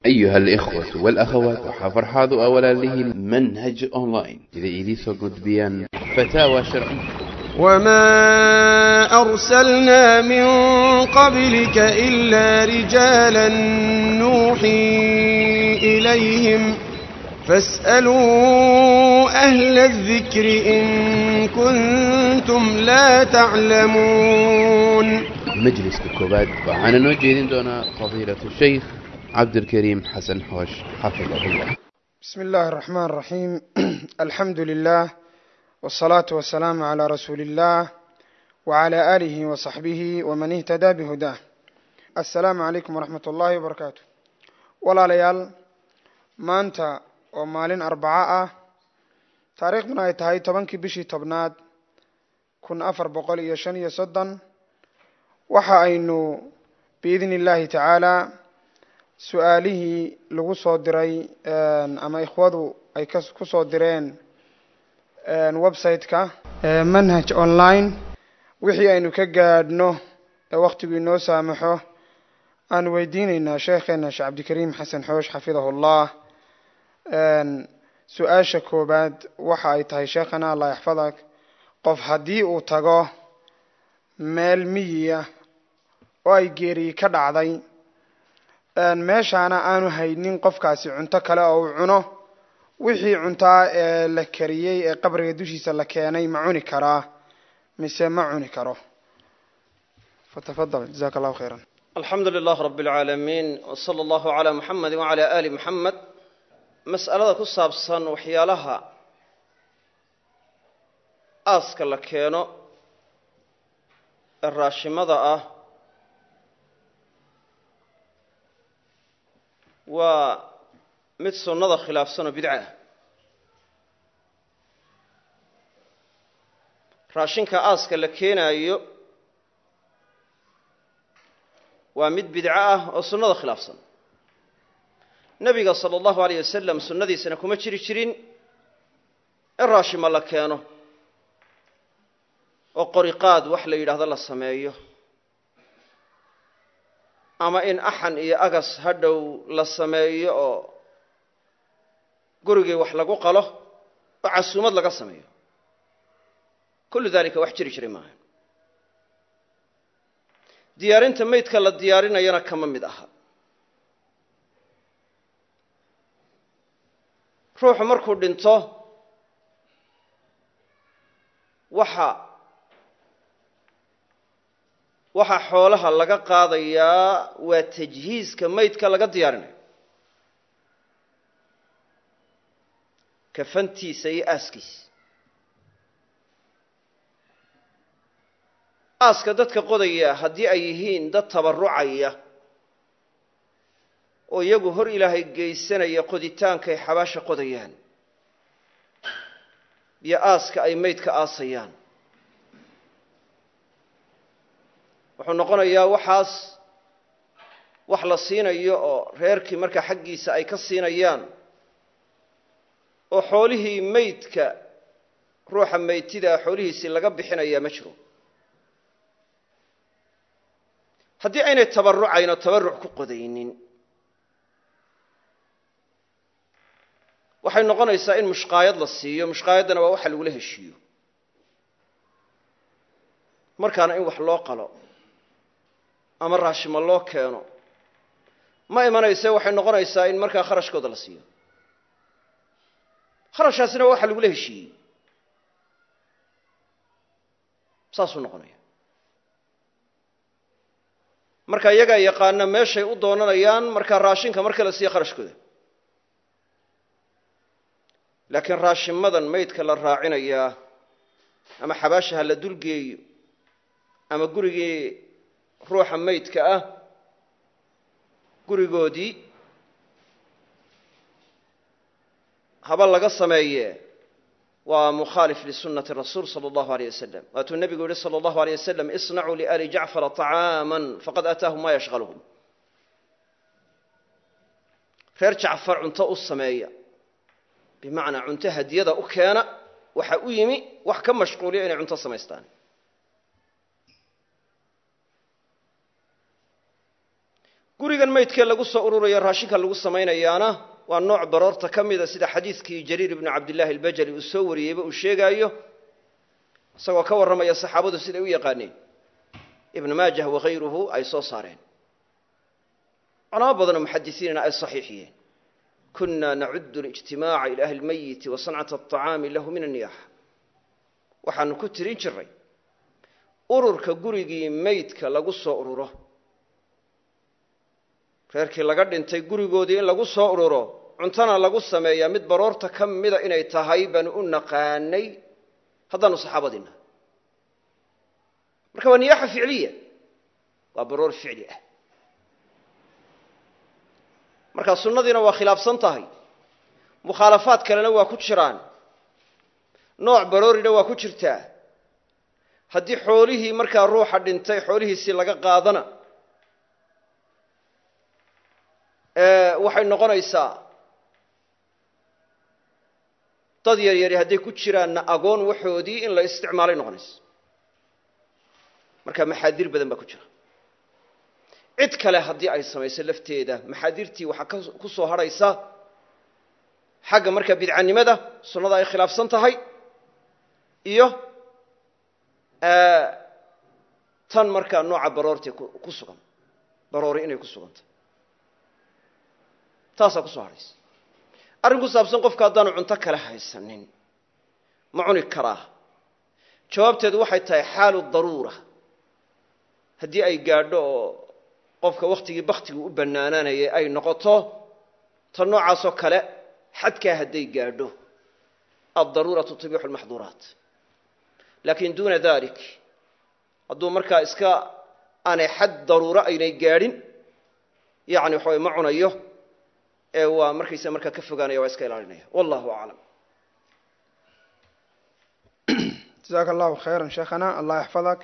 أيها الإخوة والأخوات وحفرحاض أولا له منهج أونلاين إذا إليسو قدبيان فتاوى شرعية وما أرسلنا من قبلك إلا رجالا نوحي إليهم فاسألوا أهل الذكر إن كنتم لا تعلمون مجلس كوباد وعن نوجه دونا فضيلة الشيخ عبد الكريم حسن حوش حفظه الله بسم الله الرحمن الرحيم الحمد لله والصلاة والسلام على رسول الله وعلى آله وصحبه ومن اهتدى بهداه السلام عليكم ورحمة الله وبركاته walaalayaal maanta oo maalin arbaco ah taariikhduna ay tahay tobankii bishii tobnaad kun afar boqol iyo shan iyo soddon waxa aynu biidni illaahi tacaala su-aalihii lagu soo diray ama ikhwadu ay ku soo direen website-ka manhaj online wixii aynu ka gaadhno ee wakhtigu inoo saamaxo aan weydiineynaa sheekheena sheekh cabdikariim xasan xoosh xafidahu llah su-aasha koobaad waxa ay tahay sheekhana allah yaxfadak qof haddii uu tago meel miyiya oo ay geeriyi ka dhacday meeshaana aanu haynin qofkaasi cunto kale oo uu cuno wixii cuntaa ee la kariyey ee qabriga dushiisa la keenay ma cuni karaa mise ma cuni karo fatafadal jazaka allahu khayran alxamdu lilah rab اlcaalamiin wslى allahu عalى muxamedi wعalى ali muxamed mas'alada ku saabsan waxyaalaha aaska la keeno ee raashimada ah waa mid sunnada khilaafsan oo bidca ah raashinka aaska la keenaayo waa mid bidco ah oo sunnada khilaafsan nebiga sala allahu alayh wasalam sunnadiisana kuma jiri jirin in raashima la keeno oo qoriqaad wax la yidhaahdo la sameeyo ama in axan iyo agas hadhow la sameeyo oo gurigii wax lagu qalo oo casuumad laga sameeyo kullu dalika wax jiri jiray maaha diyaarinta maydka la diyaarinayana kama mid aha ruuxu markuu dhinto waxa waxa xoolaha laga qaadayaa waa tajhiiska maydka laga diyaarinayo kafantiisa iyo aaskiisa aaska dadka qodaya haddii ay yihiin dad tabarrucaya oo iyagu hor ilaahay geysanaya qoditaankay xabaasha qodayaan iyo aaska ay maydka aasayaan wuxuu noqonayaa waxaas wax la siinayo oo reerkii markaa xaggiisa ay ka siinayaan oo xoolihii maydka ruuxa maytidaa xoolihiisii laga bixinayaa ma jiro haddii aynay tabarrucayn oo tabarruc ku qodaynin waxay noqonaysaa in mushqaayad la siiyo mushqaayaddana waa waxa lagula heshiiyo markaana in wax loo qalo ama raashimo loo keeno ma imanayse waxay noqonaysaa in markaa kharashkooda la siiyo kharashaasina waa waxa lagula heshiiyey saasuu noqonaya marka iyagaa yaqaana meeshay u doonanayaan markaa raashinka marka la siiyo kharashkooda laakiin raashimadan maydka la raacinayaa ama xabaashaha la dulgeeyo ama gurigii ruuxa maydka ah gurigoodii haba laga sameeye waa mukhaalif lisunati rasuul sala allahu aleyh wasalam waatuu nebigu yihi sala allahu aleyh wasalam isnacuu liali jacfara طacaama faqad aataahum ma yashqaluhum reer jacfar cunto u sameeya bimacnaa cunto hadiyada u keena waxa u yimi wax ka mashquuliya inay cunto samaystaan gurigan maydkee lagu soo ururayo raashinka lagu samaynayaana waa nooc baroorta ka mida sida xadiidkii jariir ibnu cabdillaahi albajali uu soo wariyeyba uu sheegaayo isagoo ka warramaya saxaabadu siday u yaqaaneen ibnu maajah wakayruhu ay soo saareen culamo badanoo muxadisiinina ay saxiixiyeen kuna nacudu lijtimaaca ila ahli lmayiti wa sancata aطacaami lahu min anniyaxa waxaanu ku tirin jiray ururka gurigii maydka lagu soo ururo reerkii laga dhintay gurigoodii in lagu soo ururo cuntana lagu sameeyaa mid baroorta ka mida inay tahay baanu u naqaanay haddaanu saxaabadiina marka waa niyaaxa ficliya waa baroor ficli ah marka sunnadiina waa khilaafsan tahay mukhaalafaad kalena waa ku jiraan nooc baroorina waa ku jirtaa haddii xoolihii markaa ruuxa dhintay xoolihiisii laga qaadana waxay noqonaysaa dad yar yari hadday ku jiraanna agoon waxoodii in la isticmaalay noqonaysa marka maxaadir badan baa ku jira cid kale haddii ay samayso lafteeda maxaadirtii waxaa ku soo hadhaysa xagga markaa bidcanimada sunnada ay khilaafsan tahay iyo tan markaa nooca baroortii ku sugan baroori inay ku sugan tahay taasaa ku soo hadhaysa arrin ku saabsan qofka haddaanu cunto kale haysanin ma cuni karaa jawaabteedu waxay tahay xaalu daruura haddii ay gaadho oo qofka wakhtigii baktigu u bannaanaanayay ay noqoto tan noocaasoo kale xadkaa hadday gaadho addaruuratu tubixu lmaxduuraat laakin duuna dalik hadduu markaa iska aanay xad daruuro aynay gaadhin yani waxa way ma cunayo ee waa markaysa markaa ka fogaanaya waa iska ilaalinaya wallahu aclam jazaaka allahu khayra sheekhana allah yaxfadak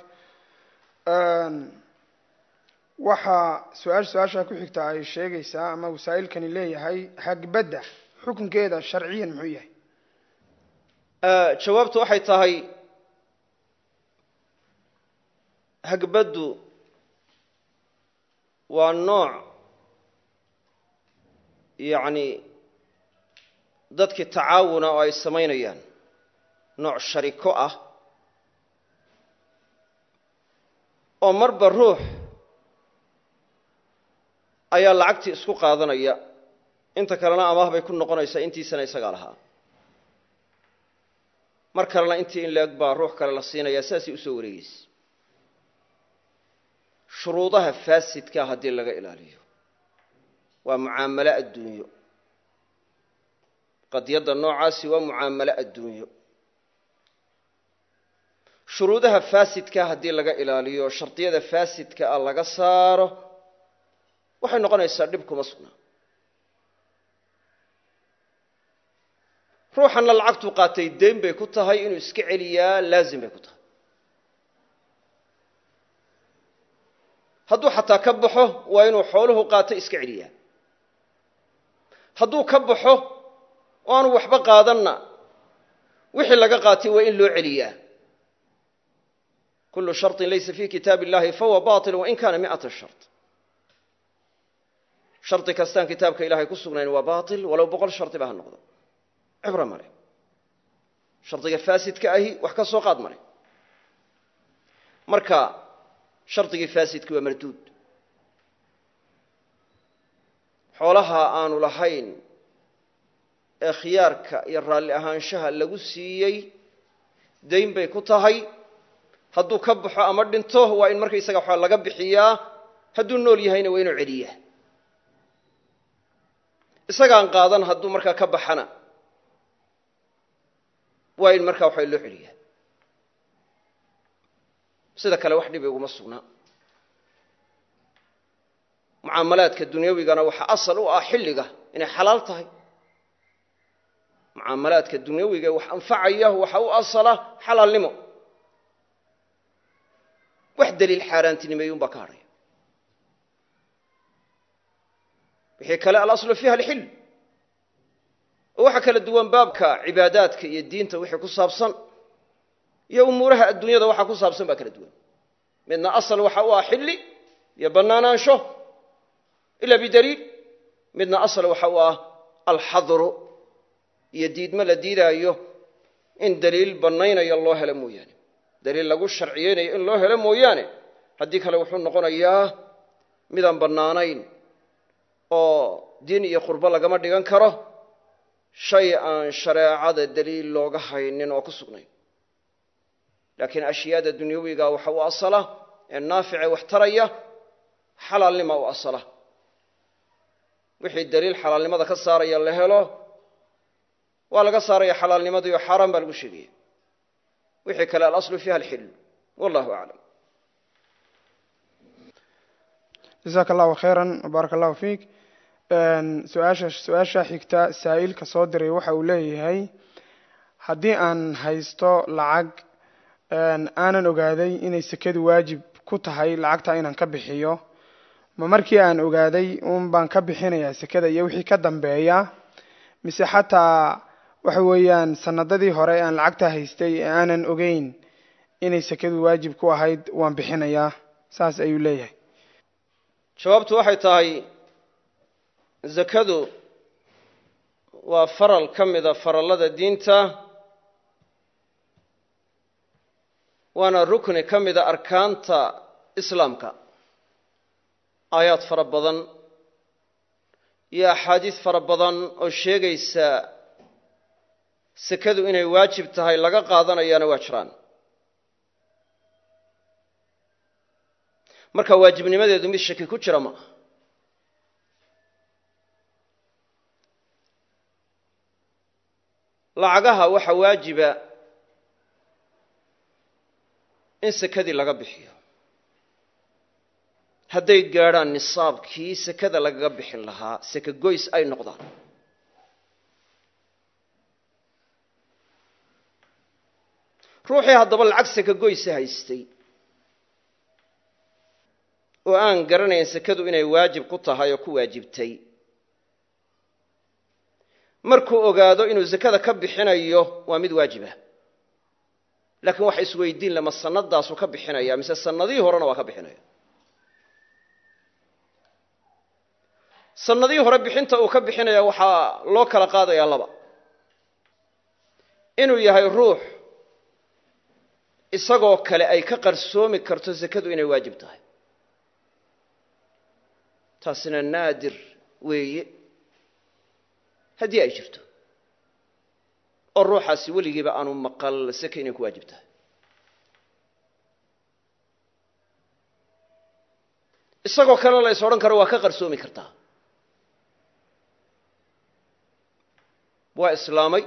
waxaa su-aasha su-aasha ku xigta ay sheegaysaa ama wasaa'ilkani leeyahay hagbadda xukunkeeda sharciyan muxuu yahay jawaabtu waxay tahay hagbaddu waa nooc yacni dadkii tacaawuna oo ay samaynayaan nooc shariko ah oo marba ruux ayaa lacagtii isku qaadanaya inta kalena amaah bay ku noqonaysaa intiisana isagaa lahaa mar kalena intii in la-eg baa ruux kale la siinayaa sidaasay usoo wareegeysa shuruudaha faasidkaa haddii laga ilaaliyo waa mucaamalo adduunyo qadiyadda noocaasi waa mucaamalo adduunyo shuruudaha faasidkaa haddii laga ilaaliyo shardiyada faasidka ah laga saaro waxay noqonaysaa dhib kuma sugnaa ruuxanna lacagtuu qaatay deyn bay ku tahay inuu iska celiyaa laazim bay ku tahay hadduu xataa ka baxo waa inuu xooluhu qaatay iska celiyaa hadduu ka baxo oo aanu waxba qaadanna wixii laga qaatay waa in loo celiyaa kullu sharطin laysa fi kitaab illahi fahuwa baطil wain kana miata shart shardi kastaan kitaabka ilahay ku sugnayn waa baطil walow boqol shardi ba ha noqdo cibro male shardiga faasidka ahi wax ka soo qaad male marka shardigii faasidki waa marduud xoolaha aanu lahayn ee khiyaarka iyo raalli ahaanshaha lagu siiyey dayn bay ku tahay hadduu ka baxo ama dhinto waa in markaysaga waxaa laga bixiyaa hadduu nool yahayna waa inuu celiyaa isagaan qaadan hadduu markaa ka baxana waa in markaa waxaa loo celiyaa sida kale wax dhibi uguma sugnaa mucaamalaadka dunyawigana waxaa asal u ah xilliga inay xalaal tahay mucaamalaadka dunyawiga wax anfacaya waxa u asala xalaalnimo wax daliil xaaraantinimeeyun baa ka hadhaya wixii kale alaslu fiiha alxil oo waxaa kala duwan baabka cibaadaadka iyo diinta wixii ku saabsan iyo umuuraha adduunyada waxaa ku saabsan baa kala duwan midna asal waxa u ah xilli iyo bannaanaansho ila bidaliil midna asal waxa u ah alxadru iyo diidmo la diidaayo in daliil bannaynayo loo helo mooyaane daliil lagu sharciyeynayo in loo helo mooyaane haddii kale wuxuu noqonayaa midaan bannaanayn oo diin iyo qurbo lagama dhigan karo shay aan shareecada daliil looga haynin oo ku sugnayn laakiin ashyaada dunyawiga waxa u asala ee naafice wax taraya xalaalnima u asala wixii daliil xalaalnimada ka saaraya la helo waa laga saaraya xalaalnimadii oo xaaraan baa lagu sheegaya wixii kale alaslu fiiha alxillu wallahu aclam jasaaka allahu khayran baaraka allahu fiik su-aasha su-aasha xigta saa'ilka soo diray waxa uu leeyahay haddii aan haysto lacag aanan ogaaday inay sekadu waajib ku tahay lacagta inaan ka bixiyo ma markii aan ogaaday un baan ka bixinayaa sekada iyo wixii ka dambeeya mise xataa waxa weeyaan sanadadii hore aan lacagta haystay ee aanan ogeyn inay sekadu waajib ku ahayd waan bixinayaa saas ayuu leeyahay jawaabtu waxay tahay zakadu waa faral ka mida farallada diinta waana rukni ka mida arkaanta islaamka aayaad fara badan iyo axaadiis fara badan oo sheegaysa sekadu inay waajib tahay laga qaadanayaana waa jiraan marka waajibnimadeedu mid shaki ku jira ma aha lacagaha waxaa waajiba in sekadii laga bixiyo hadday gaadhaan nisaabkii sekada lagaga bixin lahaa seke goys ay noqdaan ruuxii haddaba lacag seke goysa haystay oo aan garanayn sekadu inay waajib ku tahay oo ku waajibtay markuu ogaado inuu sekada ka bixinayo waa mid waajib ah laakiin waxa isweydiin lama sanadaasu ka bixinaya mise sanadihii horena waa ka bixinaya sanadihii hore bixinta uu ka bixinaya waxaa loo kala qaadayaa laba inuu yahay ruux isagoo kale ay ka qarsoomi karto sekadu inay waajib tahay taasina naadir weeye haddii ay jirto oo ruuxaasi weligiiba aanu maqal seke inay ku waajib tahay isagoo kale la is odhan karo waa ka qarsoomi kartaa waa islaamay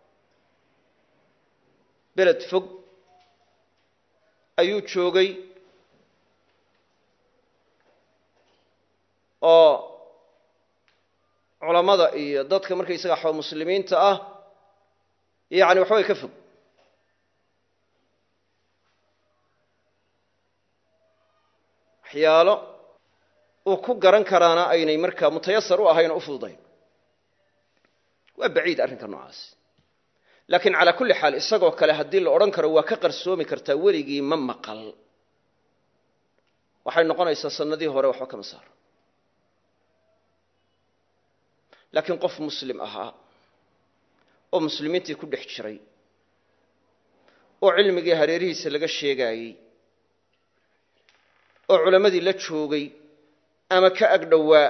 beled fog ayuu joogay oo culammada iyo dadka markaysaga xo muslimiinta ah yacni waxbay ka fog waxyaalo uu ku garan karaana aynay markaa mutayasar u ahayn oo u fududayn waa baciid arrinka noocaasi laakiin calaa kulli xaal isagoo kale haddii la odhan karo waa ka qarsoomi kartaa weligii ma maqal waxay noqonaysaa sanadihii hore waxba kama saaro laakiin qof muslim ahaa oo muslimiintii ku dhex jiray oo cilmigii hareerihiisa laga sheegaayey oo culammadii la joogay ama ka ag dhowaa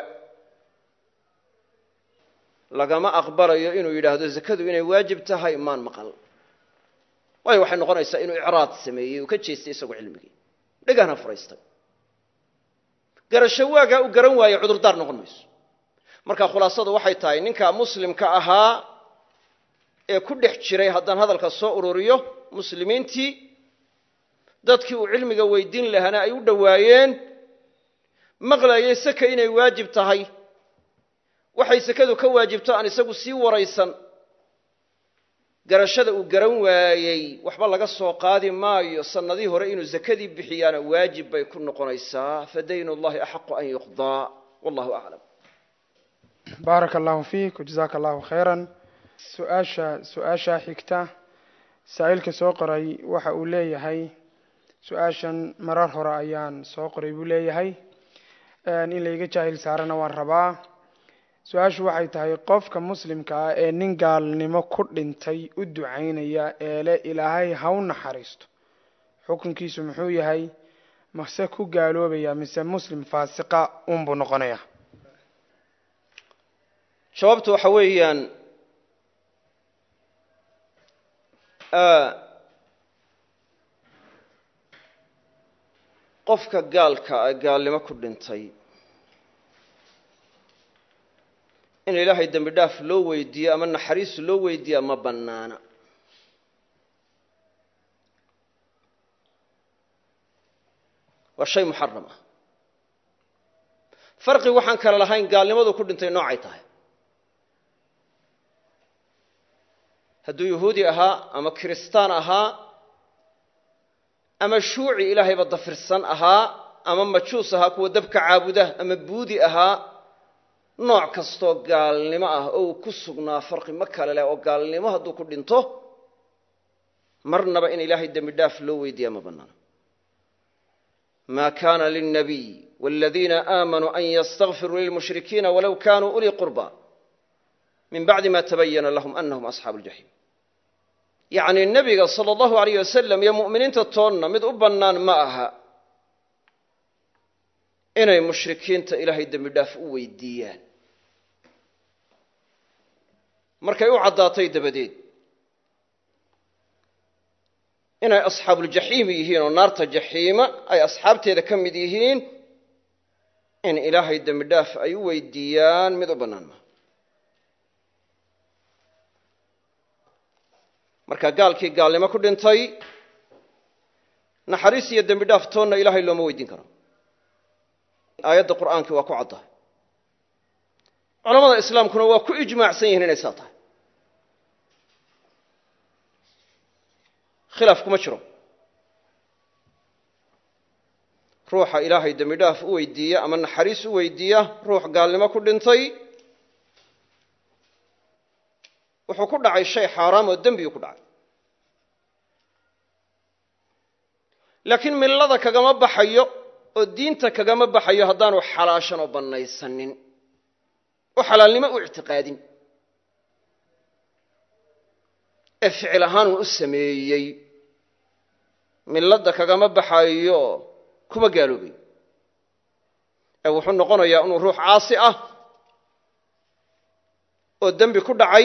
lagama aqbalayo inuu yidhaahdo zakadu inay waajib tahay maan maqal waayo waxay noqonaysaa inuu icraad sameeyey uu ka jeestay isagoo cilmigii dhegahna furaystay garasho waagaa u garan waaye cudurdaar noqon mayso marka khulaasadu waxay tahay ninkaa muslimka ahaa ee ku dhex jiray haddaan hadalka soo ururiyo muslimiintii dadkii uu cilmiga weydiin lahaana ay u dhowaayeen maqlayay seke inay waajib tahay waxay sekadu ka waajibto aan isagu sii waraysan garashada uu garan waayey waxba laga soo qaadi maayo sannadihii hore inuu sakadii bixiyaana waajib bay ku noqonaysaa fadaynu llahi axaqu an yuqdaa wallahu aclam baaraka allahu fiik wajazaaka allahu khayran su-aasha su-aashaa xigta saa-iilka soo qoray waxa uu leeyahay su-aashan marar hore ayaan soo qoray buu leeyahay in layga jaahil saarana waan rabaa su-aashu waxay tahay qofka muslimka ah ee nin gaalnimo ku dhintay u ducaynaya eele ilaahay ha u naxariisto xukunkiisu muxuu yahay mase ku gaaloobaya mise muslim faasiqa unbuu noqonaya jawaabtu waxa weeyaan qofka gaalka ee gaalnimo ku dhintay in ilaahay dembi dhaaf loo weydiiyo ama naxariis loo weydiiya ma bannaana waa shay muxaram ah farqi waxaan kale lahayn gaalnimadu ku dhintay noocay tahay hadduu yahuudi ahaa ama kiristaan ahaa ama shuuci ilaahayba dafirsan ahaa ama majuus ahaa kuwa dabka caabuda ama buudi ahaa nooc kastoo gaalnimo ah oo uu ku sugnaa farqi ma kale leh oo gaalnimo hadduu ku dhinto marnaba in ilaahay dembi dhaaf loo weydiiya ma bannaano ma kana lilnabiy waladiina aamanuu an ystakfiruu lilmushrikiina walow kanuu ulii qurba min bacdi ma tabayana lahum anahum asxaabu ljaxiim yacni nebiga sala allahu alayh wasalam iyo mu'miniinta toonna mid u bannaan ma aha inay mushrikiinta ilaahay dembi dhaaf u weydiiyaan markay u caddaatay dabadeed inay asxaabuuljaxiimi yihiin oo naarta jaxiima ay asxaabteeda ka mid yihiin in ilaahay dembi dhaaf ay u weydiiyaan mid u bannaan maa marka gaalkii gaalnimo ku dhintay naxariis iyo dembi dhaaf toonna ilaahay looma weydiin karo aayadda qur'aankii waa ku caddahay culamada islaamkuna waa ku ijmaacsan yihiin inay saa tahay khilaaf kuma jiro ruuxa ilaahay dembi dhaaf u weydiiya ama naxariis u weydiiya ruux gaalnimo ku dhintay wuxuu ku dhacay shay xaaraam oo dembiyuu ku dhacay laakiin millada kagama baxayo oo diinta kagama baxayo haddaanu xalaashan oo bannaysanin oo xalaalnimo u ictiqaadin ee ficil ahaanuu u sameeyey milladda kagama baxayo kuma gaaloobay ee wuxuu noqonayaa inuu ruux caasi ah oo dembi ku dhacay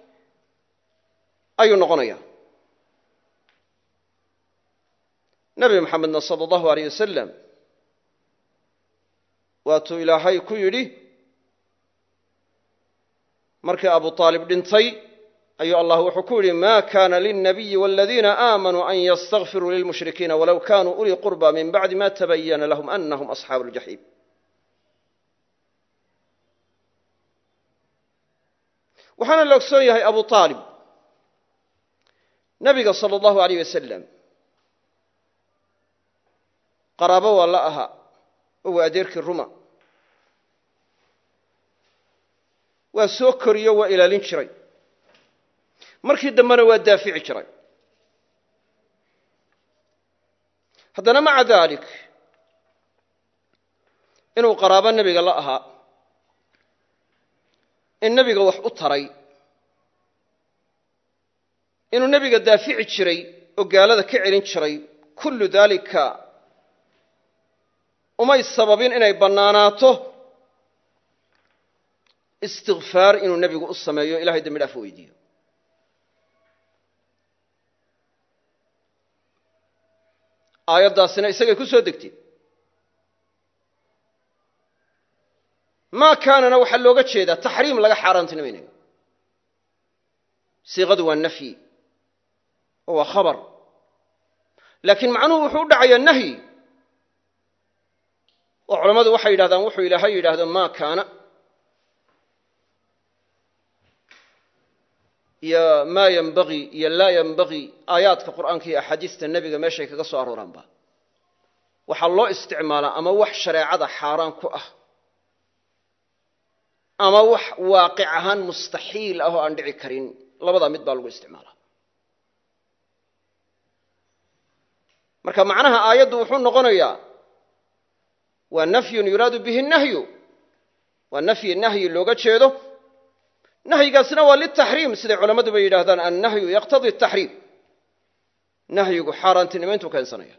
ayuu noqonayaa nebi maxamedna sala allahu alayh wasalam waatuu ilaahay ku yidhi markii abu aalib dhintay ayuu allah wuxuu ku yidhi ma kana lilnabiyi waladiina aamanuu an ystakfiruu lilmushrikiina walow kanuu ulii qurba min bacdi ma tabayana lahum anahum asxaabu ljaxiim waxaana la ogsoon yahay abu aalib nabiga sala allahu alayh wasalam qaraabo waa la ahaa oo waa adeerkii ruma waa soo koriyo waa ilaalin jiray markii dambena waa daafici jiray haddana maca dalik inuu qaraabo nebiga la ahaa in nebiga wax u taray inuu nebiga daafici jiray oo gaalada ka celin jiray kullu daalika umay sababin inay bannaanaato istikfaar inuu nebigu u sameeyo ilahay dembi dhaaf u weydiiyo aayaddaasina isagay ku soo degtay maa kaanana waxaa looga jeedaa taxriim laga xaaraantinimaynayo siiqadu waa nafyi oo waa khabar laakiin macnuhu wuxuu u dhacayaa nahyi oo culammadu waxay yidhahdaan wuxuu ilaahay yidhaahdo maa kaana iyo maa yenbagii iyo laa yenbagii aayaadka qur'aanka iyo axaadiista nebiga meeshay kaga soo arooraanba waxaa loo isticmaalaa ama wax shareecada xaaraan ku ah ama wax waaqic ahaan mustaxiil ah oo aan dhici karin labadaa mid baa lagu isticmaalaa marka macnaha aayaddu wuxuu noqonayaa waa nafyun yuraadu bihi nahyu waa nafyi nahyi looga jeedo nahyigaasna waa litaxriim siday culammaduba yidhaahdaan annahyu yaqtadii taxriim nahyigu xaaraantinimayntuu keensanaya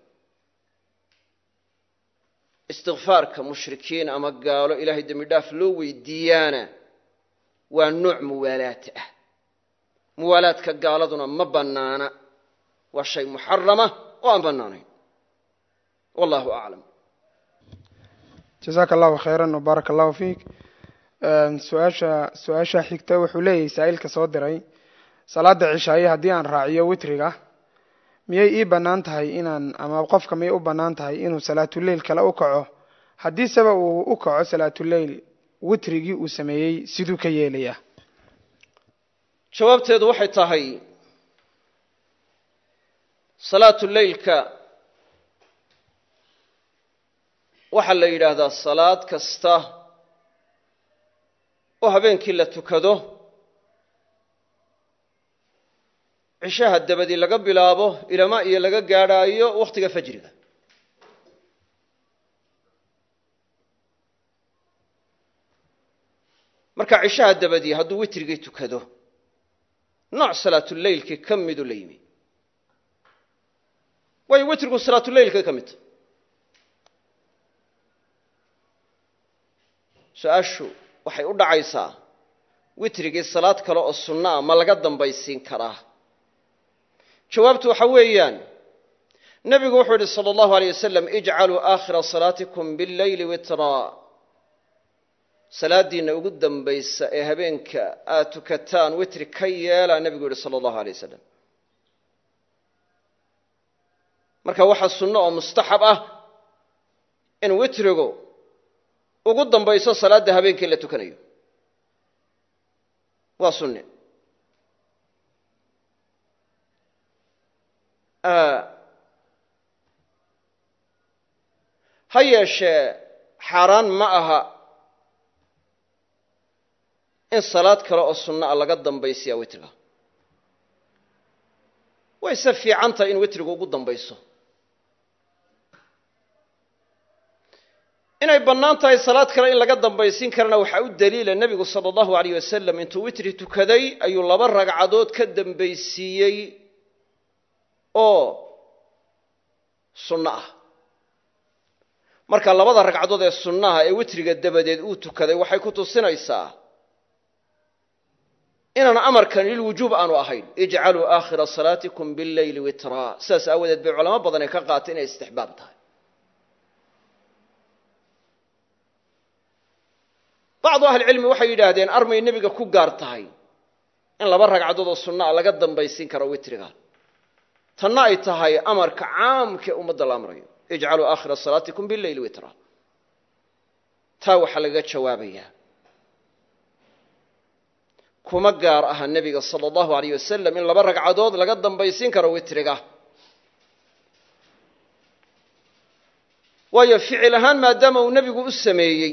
istikfaarka mushrikiin ama gaalo ilaahay dembi dhaaf loo weydiiyaana waa nooc muwaalaat ah muwaalaadka gaaladuna ma bannaana waa shay muxarama oo aan bannaanayn wallahu aclam jazaaka allahu khayran wbaaraka allahu fiik su-aasha su-aasha xigta wuxuu leeyahay saa-iilka soo diray salaada cishaaye haddii aan raaciyo witriga miyay ii bannaan tahay inaan ama qofka miyay u bannaan tahay inuu salaatuleyl kale u kaco haddiiseba uu u kaco salaatuleyl witrigii uu sameeyey siduu ka yeelayaa jawaabteedu waxay tahay salaatu leylka waxaa la yidhaahdaa salaad kasta oo habeenkii la tukado cishaha dabadii laga bilaabo ilama iyo laga gaadhaayo wakhtiga fajriga marka cishaha dabadii hadduu witrigii tukado nooc salaatuleylkii ka midu la yimi waayo witrigu salaatuleylkay ka midta su-aashu waxay u dhacaysaa witrigii salaad kale oo sunno ah ma laga dambaysiin karaa jawaabtu waxa weeyaan nebigu wuxuu yidhi sala allahu aleyh wasalam ijcaluu aakhira salaatikum billeyli witraa salaadiinna ugu dambaysa ee habeenka aad tukataan witri ka yeelaa nebigu yidhi sala allahu alay wasalam marka waxaa sunno oo mustaxab ah in witrigu ugu dambayso salaadda habeenkii la tukanayo waa sunne ha yeeshee xaaraan ma aha in salaad kale oo sunno ah laga dambaysiyaa witriga wayse fiican tahay in witrigu ugu dambayso inay bannaan tahay salaad kale in laga dambaysiin karana waxaa u daliila nebigu sala allahu alayh wasalam intuu witri tukaday ayuu laba ragcadood ka dambaysiiyey oo sunno ah marka labada ragcadood ee sunnaha ee witriga dabadeed uu tukaday waxay ku tusinaysaa inaan amarkan lilwujuub aanu ahayn ijcaluu aakhira salaatikum billeyli witraa sidaas aawadeed bay culamo badan ee ka qaatay inay istixbaab tahay bacdu ahlicilmi waxay yidhaahdeen armay nebiga ku gaar tahay in laba ragcadood oo sunna a laga dambaysiin karo witriga tanna ay tahay amarka caamkae ummadda la amrayo ijcaluu aakhira salaatikum billeyli witra taa waxaa lagaga jawaabayaa kuma gaar aha nebiga sala allahu alayh wasalam in laba ragcadood laga dambaysiin karo witriga waayo ficil ahaan maadaama uu nebigu u sameeyey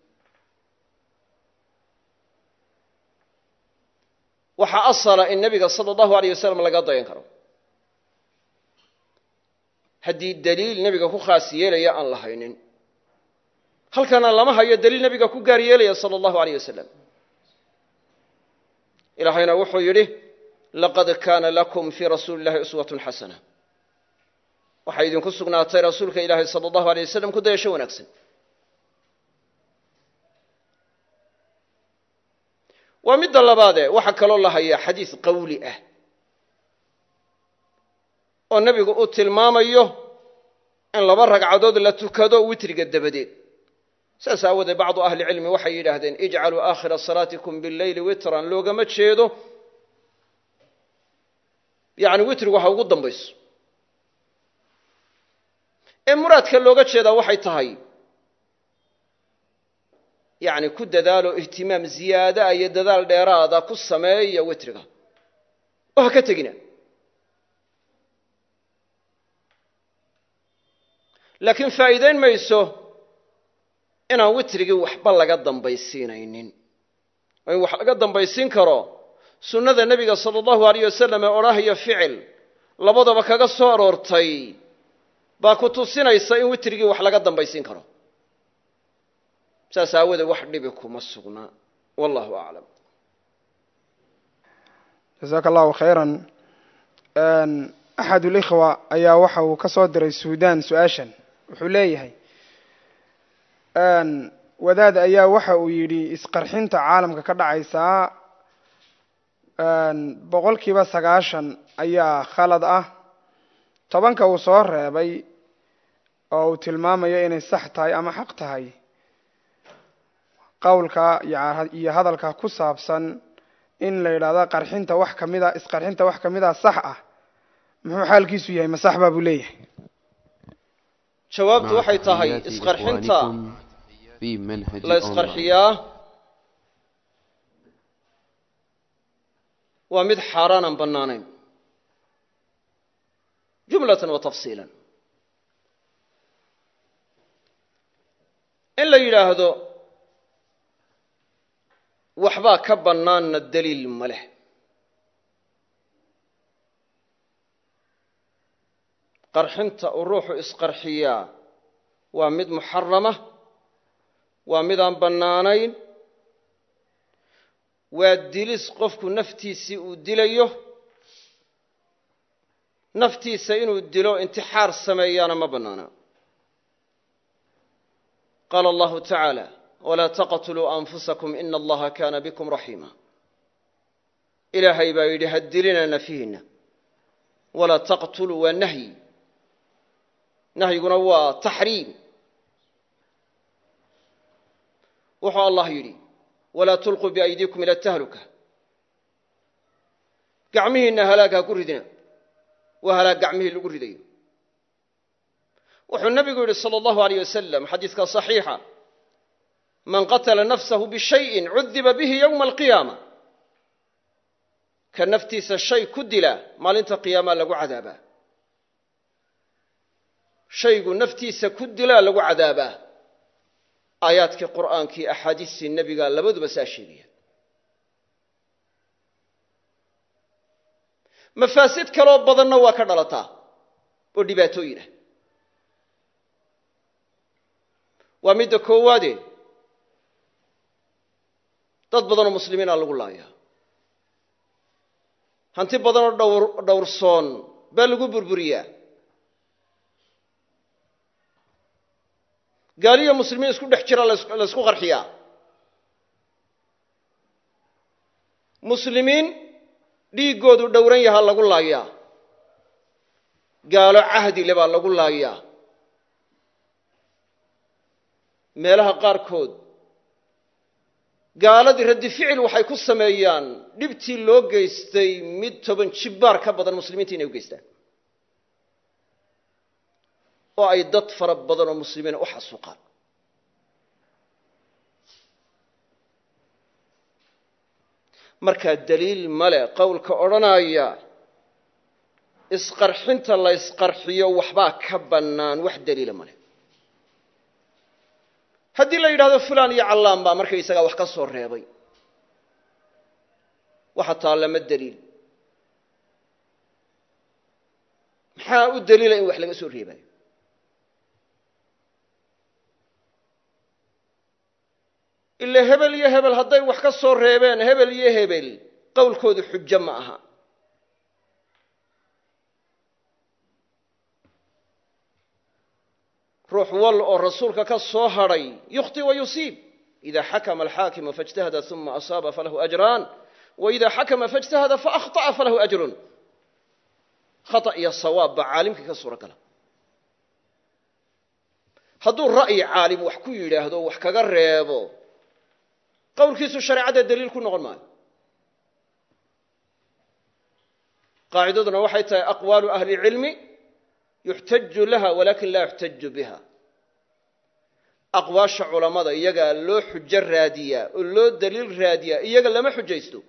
waxaa asala in nebiga sala allahu alayh wasalam laga dayan karo haddii daliil nebiga ku khaas yeelaya aan la haynin halkana lama hayo daliil nebiga ku gaar yeelaya sala allahu alayh wasalam ilaahayna wuxuu yidhi laqad kaana lakum fii rasuuli illahi uswatun xasana waxaa idinku sugnaatay rasuulka ilaahay sala allahu alay wasalam ku dayasho wanaagsan waa midda labaade waxaa kaloo la hayaa xadiis qawli ah oo nebigu uu tilmaamayo in laba ragcadood la tukado witriga dabadeed saas aawoodee bacdu ahli cilmi waxay yidhaahdeen ijcaluu aakhira salaatikum billeyli witran loogama jeedo yacni witrigu ha ugu dambayso ee muraadka looga jeedaa waxay tahay yacni ku dadaalo ihtimaam ziyaadaa iyo dadaal dheeraada ku sameeya witriga oo ha ka tegina laakiin faa'iidayn mayso inaan witrigii waxba laga dambaysiinaynin oo in wax laga dambaysiin karo sunnada nebiga sala allahu alayh wasalam ee odhahyo ficil labadaba kaga soo aroortay baa ku tusinaysa in witrigii wax laga dambaysiin karo saas aawadeed wax dhibi kuma sugnaa wallahu aclam jasaaka allahu khayran axad ulikhwa ayaa waxa uu ka soo diray suudan su-aashan wuxuu leeyahay wadaad ayaa waxa uu yidhi isqarxinta caalamka ka dhacaysaa boqol kiiba sagaashan ayaa khalad ah tobanka uu soo reebay oo uu tilmaamayo inay sax tahay ama xaq tahay qowlka iyo hadalka ku saabsan in la yidhahdo qarxinta wax kamid a isqarxinta wax kamid a sax ah muxuu xaalkiisu yahay ma sax baa buu leeyahay jawaabtu waxay tahay isqarxinta في منهج la isqarxiyaa waa mid xaaraanan bannaanayn jumlatan wa tafsiilan in la yidhaahdo waxbaa ka bannaanna daliil ma leh qarxinta uu ruuxu isqarxiyaa waa mid muxarama waa mid aan bannaanayn waa dilis qofku naftiisii uu dilayo naftiisa inuu dilo intixaar sameeyaana ma bannaana qaala allahu tacaala walaa taqtuluu anfusakum ina allaha kaana bikum raxiima ilaahay baa yidhi ha dilina nafihiinna walaa taqtuluu waa nahyi nahyiguna waa taxriim wuxuu allah yidhi walaa tulquu biaydiikum ila tahluka gacmihiinna halaag ha ku ridina waa halaag gacmihii lagu ridayo wuxuu nebigu yidhi salى allahu aleyh wasalam xadiiska صaxiixa man qatala nafsahu bishayin cudiba bihi yowma alqiyaama ka naftiisa shay ku dila maalinta qiyaamaa lagu cadaabaa shaygu naftiisa ku dilaa lagu cadaabaa aayaadkii qur'aankii axaadiistii nebiga labaduba saa sheegaya mafaasid kaloo badanna waa ka dhalataa oo dhibaatooyin ah waa midda koowaade dad badanoo muslimiina lagu laayaa hanti badanoo dhowr dhowrsoon baa lagu burburiyaa gaaliyo muslimiin isku dhex jira la ysku qarxiyaa muslimiin dhiiggoodu dhowran yahaa lagu laayaa gaalo cahdile baa lagu laayaa meelaha qaarkood gaaladii raddi ficil waxay ku sameeyaan dhibtii loo geystay mid toban jibbaar ka badan muslimiinta inay u geystaan oo ay dad fara badan oo muslimiina u xasuuqaan markaa daliil male qowlka odhanaya isqarxinta la ysqarxiyo waxbaa ka bannaan wax daliila male haddii la yidhahdo fulan iyo callaan baa markaysagaa wax ka soo reebay waxa taallama daliil maxaa u daliila in wax laga soo reebayo ila hebel iyo hebel hadday wax ka soo reebeen hebel iyo hebel qowlkoodu xujo ma aha ruux wal oo rasuulka ka soo hadhay yukhti wa yusiib ida xakama alxaakimu faاjtahada uma asaaba falahu ajraan waida xakama faاjtahada faأkhطأa falahu ajrun khaطأ iyo sawaab baa caalimkii ka suuro gala hadduu ra'yi caalim wax ku yidhaahdo wax kaga reebo qowlkiisu shareecadda daliil ku noqon maayo qaacidaduna waxay tahay aqwaalu ahli cilmi yuxtaju laha walakin laa yuxtaju biha aqwaasha culammada iyagaa loo xujo raadiyaa oo loo daliil raadiyaa iyaga lama xujaysto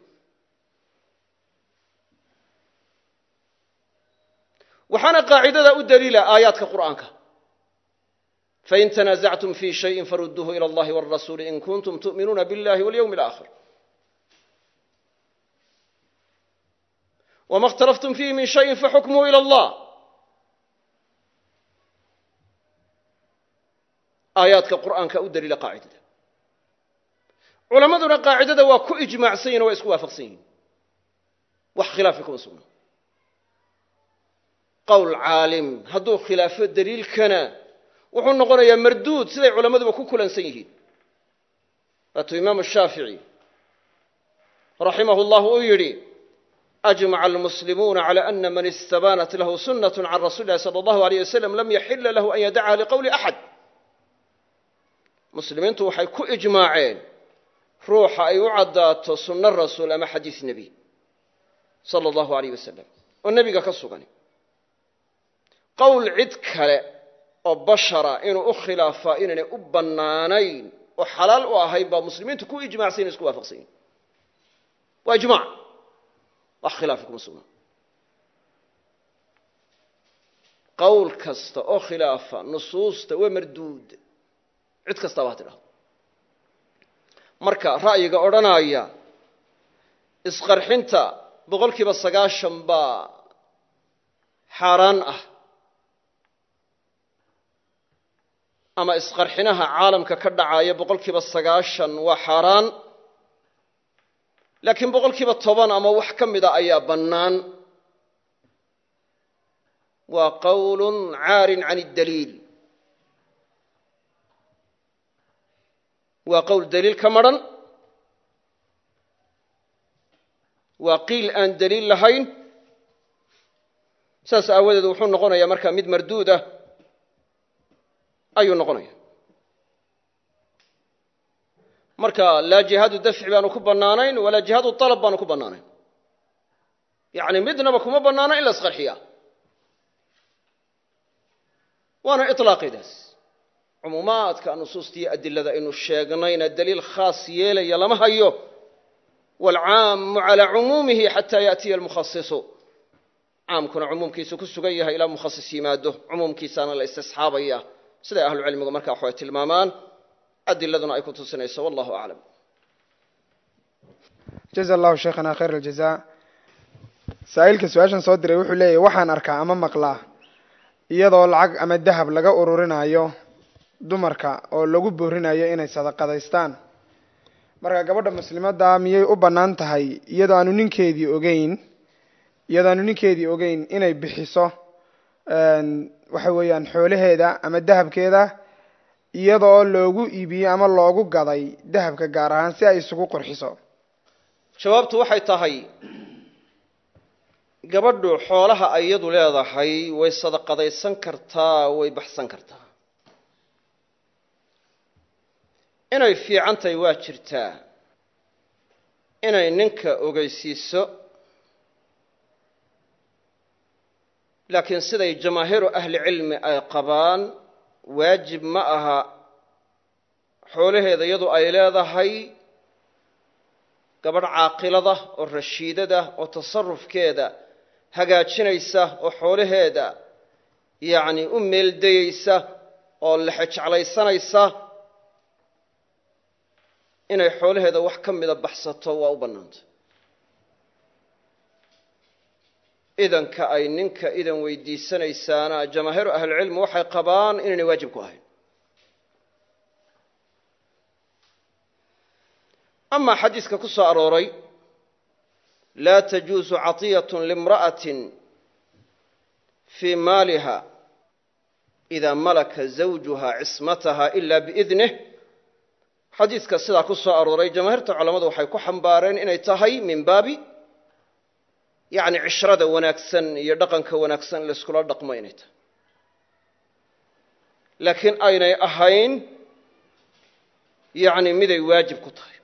waxaana qaacidada u daliila aayaadka qur'aanka fain tanaasactum fi shayin faruduuhu ilى اllahi wاrasuuli in kuntum tu'minuuna biاllahi walyowmi اlآkhir wma اkhtalaftum fiihi min shayin faxukmuhu ilى اllah aayaadka qur'aanka u daliila qaacidada culammaduna qaacidada waa ku ijmaacsan yihin o waa isku waafaqsan yihin wax khilaafi kuma sugna qowl caalim hadduu khilaafo daliilkana wuxuu noqonayaa marduud siday culammaduba ku kulansan yihiin waatuu imaamu shaafici raximahu llah uu yidhi ajmaca almuslimuuna cala ana man istabaanat lahu sunnat can rasuli illahi sala allahu alayh wasalam lam yaxila lahu an yadacha liqowli axad muslimiintu waxay ku ijmaaceen ruuxa ay u caddaato sunno rasuul ama xadiis nebi sala allahu alayh wasalam oo nebiga ka sugan qowl cid kale oo bashara inuu u khilaafaa inaynay u bannaanayn oo xalaal u ahayn baa muslimiintu ku ijmacsan ina isku waafaqsan yihin waa ijmac wax khilaafi kuma sugna qowl kasta oo khilaafa nusuusta waa marduud cid kastaba ha tidhahdo marka ra'yiga odhanaya isqarxinta boqol kiiba sagaashan baa xaaraan ah ama isqarxinaha caalamka ka dhacaya boqol kiiba sagaashan waa xaaraan laakiin boqol kiiba toban ama wax ka mida ayaa bannaan waa qowl caarin can اdaliil waa qowl daliil ka madrhan waa qiil aan daliil lahayn saas aawadeed wuxuu noqonayaa markaa mid marduud ah ayuu noqonaya marka laa jihaadu dafci baanu ku bannaanayn walaa jihaadu alab baanu ku bannaanayn yacni midnaba kuma bannaana in la isqarxiya waana iطlaaqidaas cumuumaadka nusuustiiyo adilada aynu sheegnayna daliil khaas yeelaya lama hayo waalcaamu calaa cumuumihi xataa yaأtiya almukhasisu caamkuna cumuumkiisu ku sugan yahay ilaa mukhasis yimaado cumuumkiisaana la istisxaabaya siday ahlucilmigu markaa waxay tilmaamaan adiladuna ay ku tusinayso wallahu aclam jaza allahu sheekhana khayr aljaza saa'ilka su-aashan soo diray wuxuu leeyahy waxaan arkaa ama maqlaa iyadoo lacag ama dahab laga ururinayo dumarka oo lagu boorinayo inay sadaqadaystaan marka gabadha muslimadda miyay u bannaan tahay iyadoo aanu ninkeedii ogeyn iyadoo aanu ninkeedii ogeyn inay bixiso waxa weeyaan xoolaheeda ama dahabkeeda iyadoo loogu iibiyey ama loogu gaday dahabka gaar ahaan si ay isugu qurxiso jawaabtu waxay tahay gabadhu xoolaha ay iyadu leedahay way sadaqadaysan kartaa way baxsan kartaa inay fiican tahay waa jirtaa inay ninka ogeysiiso laakiin siday jamaahiiru ahli cilmi ay qabaan waajib ma aha xoolaheeda iyadu ay leedahay gabadh caaqilada oo rashiidada oo tasarufkeeda hagaajinaysa oo xoolaheeda yacni u meeldayeysa oo lexe jeclaysanaysa inay xoolaheeda wax ka mida baxsato waa u bannaantay idanka ay ninka idan weydiisanaysaana jamaahiiru ahlicilmi waxay qabaan inaynay waajib ku ahayn amaa xadiiska ku soo arooray laa tajuusu caطiyat limra'atin fii maaliha idaa malaka zawjuha cismataha ila biidnih xadiiska sidaa ku soo arooray jamaahiirta culammadu waxay ku xambaareen inay tahay min baabi yacni cishrada wanaagsan iyo dhaqanka wanaagsan layskula dhaqmo inay tahay laakiin aynay ahayn yacni miday waajib ku tahay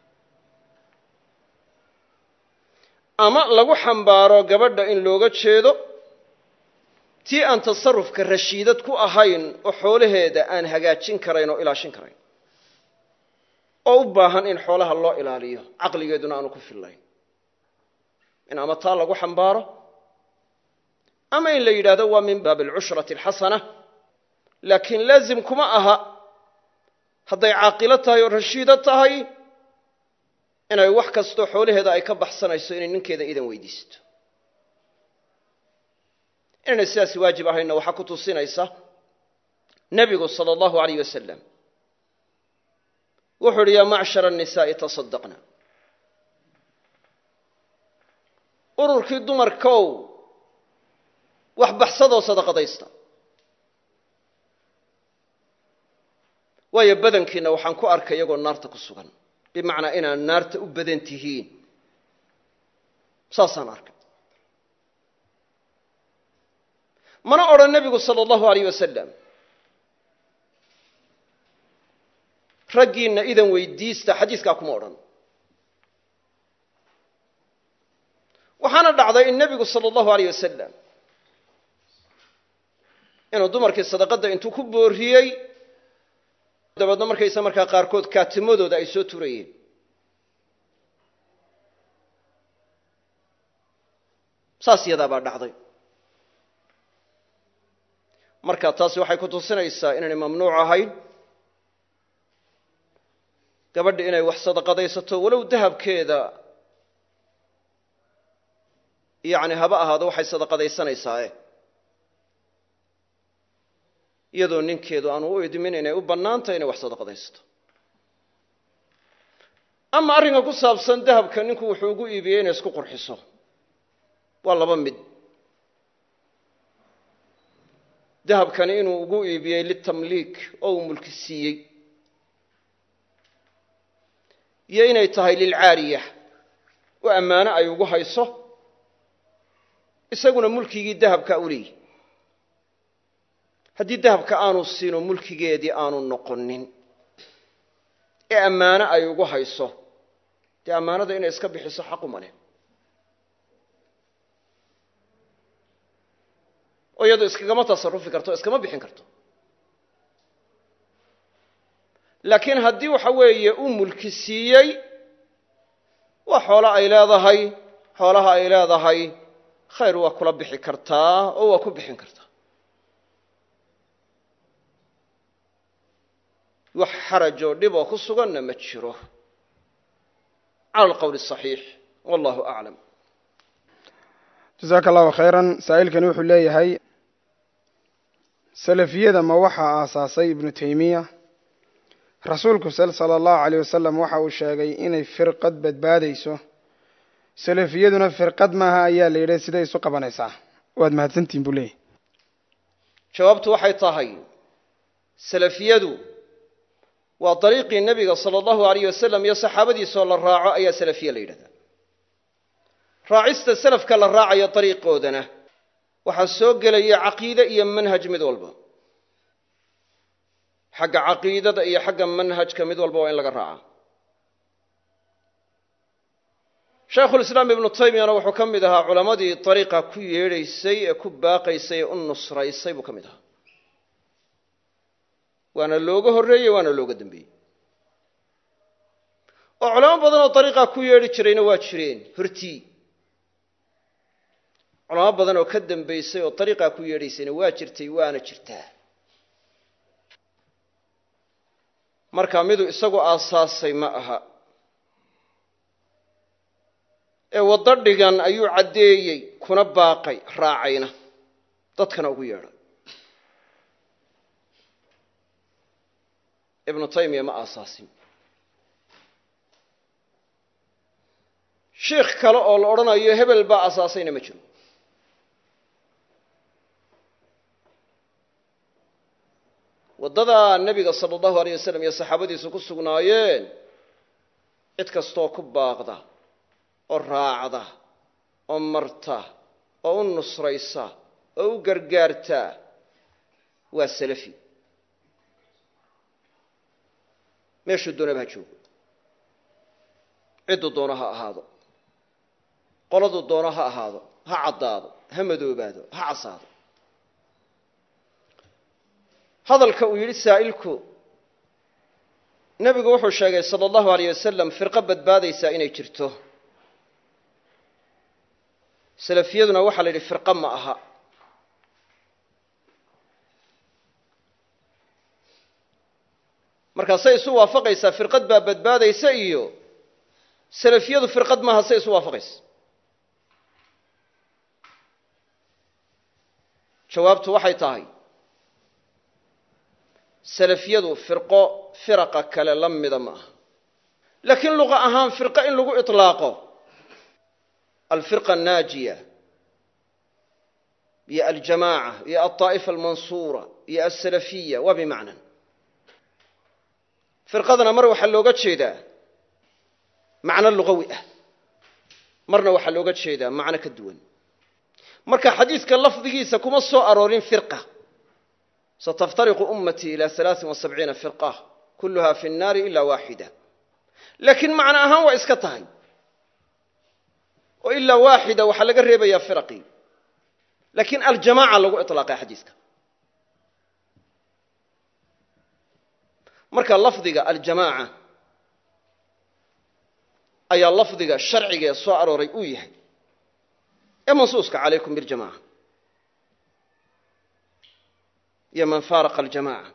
ama lagu xambaaro gabadha in looga jeedo tii aan tasarufka rashiidad ku ahayn oo xoolaheeda aan hagaajin karayn oo ilaashin karayn oo u baahan in xoolaha loo ilaaliyo caqligeeduna aanu ku fillayn in ama taa lagu xambaaro ama in la yidhaahdo waa min baabi alcushrati alxasana laakiin laazim kuma aha hadday caaqilo tahay oo rashiido tahay inay wax kastoo xoolaheeda ay ka baxsanayso inay ninkeeda idan weydiisto inaynay sidaasi waajib ahaynna waxaa ku tusinaysa nebigu sala allahu alayh wasalam wuxuu idhi yaa macshara annisaa'i tasaddaqna ururkii dumarkow wax baxsadoo sadaqadaysta waayo badankiina waxaan ku arkay iyagoo naarta ku sugan bimacnaa inaad naarta u badan tihiin saasaan arkay mana odhan nebigu sala allahu alayh wasalam raggiinna idan weydiista xadiiskaa kuma odhan waxaana dhacday in nebigu sala allahu alayh wasalam inuu dumarkii sadaqadda intuu ku booriyey dabeedna markaysa markaa qaarkood kaatimadooda ay soo turayeen saas yadaa baa dhacday marka taasi waxay ku tusinaysaa inaynay mamnuuc ahayn gabadha inay wax sadaqadaysato walow dahabkeeda yacni haba ahaado waxay sadaqadaysanaysaa iyadoo ninkeedu aanu u idmin inay u bannaantahay inay wax sadaqadaysato ama arrinka ku saabsan dahabka ninku wuxuu ugu iibiyey inay isku qurxiso waa laba mid dahabkani inuu ugu iibiyey litamliik oo uu mulki siiyey iyo inay tahay lilcaariya oo ammaano ay ugu hayso isaguna mulkigii dahabka u leeyi haddii dahabka aanu siino mulkigeedii aanu noqonin ee ammaano ay ugu hayso dee ammaanada inay iska bixiso xaquma leh oo iyadu iskagama tasarufi karto o iskama bixin karto laakiin haddii waxa weeye u mulki siiyey waa xoolo ay leedahay xoolaha ay leedahay khayr waa kula bixi kartaa oo waa ku bixin kartaa wax xarajoo dhib oo ku suganna ma jiro cala alqowli asaxiix wallahu aclam jasaaka allahu khayran saa'ilkani wuxuu leeyahay salafiyada ma waxaa aasaasay ibnu taymiya rasuulku sala allahu aleyh wasalam waxa uu sheegay inay firqad badbaadayso salafiyaduna firqad maaha ayaa la yidhi siday isu qabanaysaa waad mahadsantihin buu leeyahy jawaabtu waxay tahay salafiyadu waa dariiqii nebiga sala allahu alayh wasalam iyo saxaabadiisoo la raaco ayaa salafiya la yidhahdaa raacista salafka la raacayo dariiqoodana waxaa soo gelaya caqiide iyo manhaj mid walba xagga caqiidada iyo xagga manhajka mid walba waa in laga raaca shaykhulislaam ibnu taymiyana wuxuu ka mid ahaa culammadii dariiqa ku yeedhaysay ee ku baaqaysay ee u nusraysay buu ka mid ahaa waana looga horreeyey waana looga dambeeyey oo culamo badan oo dariiqaa ku yeedhi jirayna waa jireen hortii culamo badan oo ka dambaysay oo dariiqaa ku yeedhaysayna waa jirtay waana jirtaa marka miduu isagu aasaasay ma aha ee waddo dhigan ayuu caddeeyey kuna baaqay raacayna dadkana ugu yeedhay ibnu taymiya ma aasaasin shiikh kale oo la odhanayo hebel baa aasaasayna ma jiro waddadaa nebiga sala allahu alayh wasalam iyo saxaabadiisu ku sugnaayeen cid kastoo ku baaqda oo raacda oo marta oo u nusraysa oo u gargaarta waa salafi meeshuu doonaba ha joogo cidduu doono ha ahaado qoladuu doono ha ahaado ha caddaado ha madoobaado ha casaado hadalka uu yidhi saa'ilku nebigu wuxuu sheegay sala allahu alayh wasalam firqo badbaadaysaa inay jirto salafiyaduna waxaa la yidhi firqo ma aha markaa say isu waafaqaysaa firqad baa badbaadaysa iyo salafiyadu firqad maaha say isu waafaqaysa jawaabtu waxay tahay salafiyadu firqo firaqa kale la mida ma aha laakiin luqa ahaan firqo in lagu iطlaaqo alfirqa annaajiya iyo aljamaaca iyo alطaa'ifa almansuura iyo alsalafiya waa bimacnan firqadana mar waxaa looga jeedaa macno lugawi ah marna waxaa looga jeedaa macno ka duwan marka xadiidka lafdigiisa kuma soo aroorin firqa sataftariqu ummatii ila alaaثin وasabciina firqa kuluha fi الnaari ila waaxida laakiin macno ahaan waa iska tahay oo ilaa waaxida waxaa laga reebayaa firaqii laakiin aljamaaca lagu iطlaaqay xadiiska marka lafdiga aljamaaca ayaa lafdiga sharcigaee soo arooray uu yahay ee mansuuska calaykum biاljamaca iyo man faaraqa aljamaca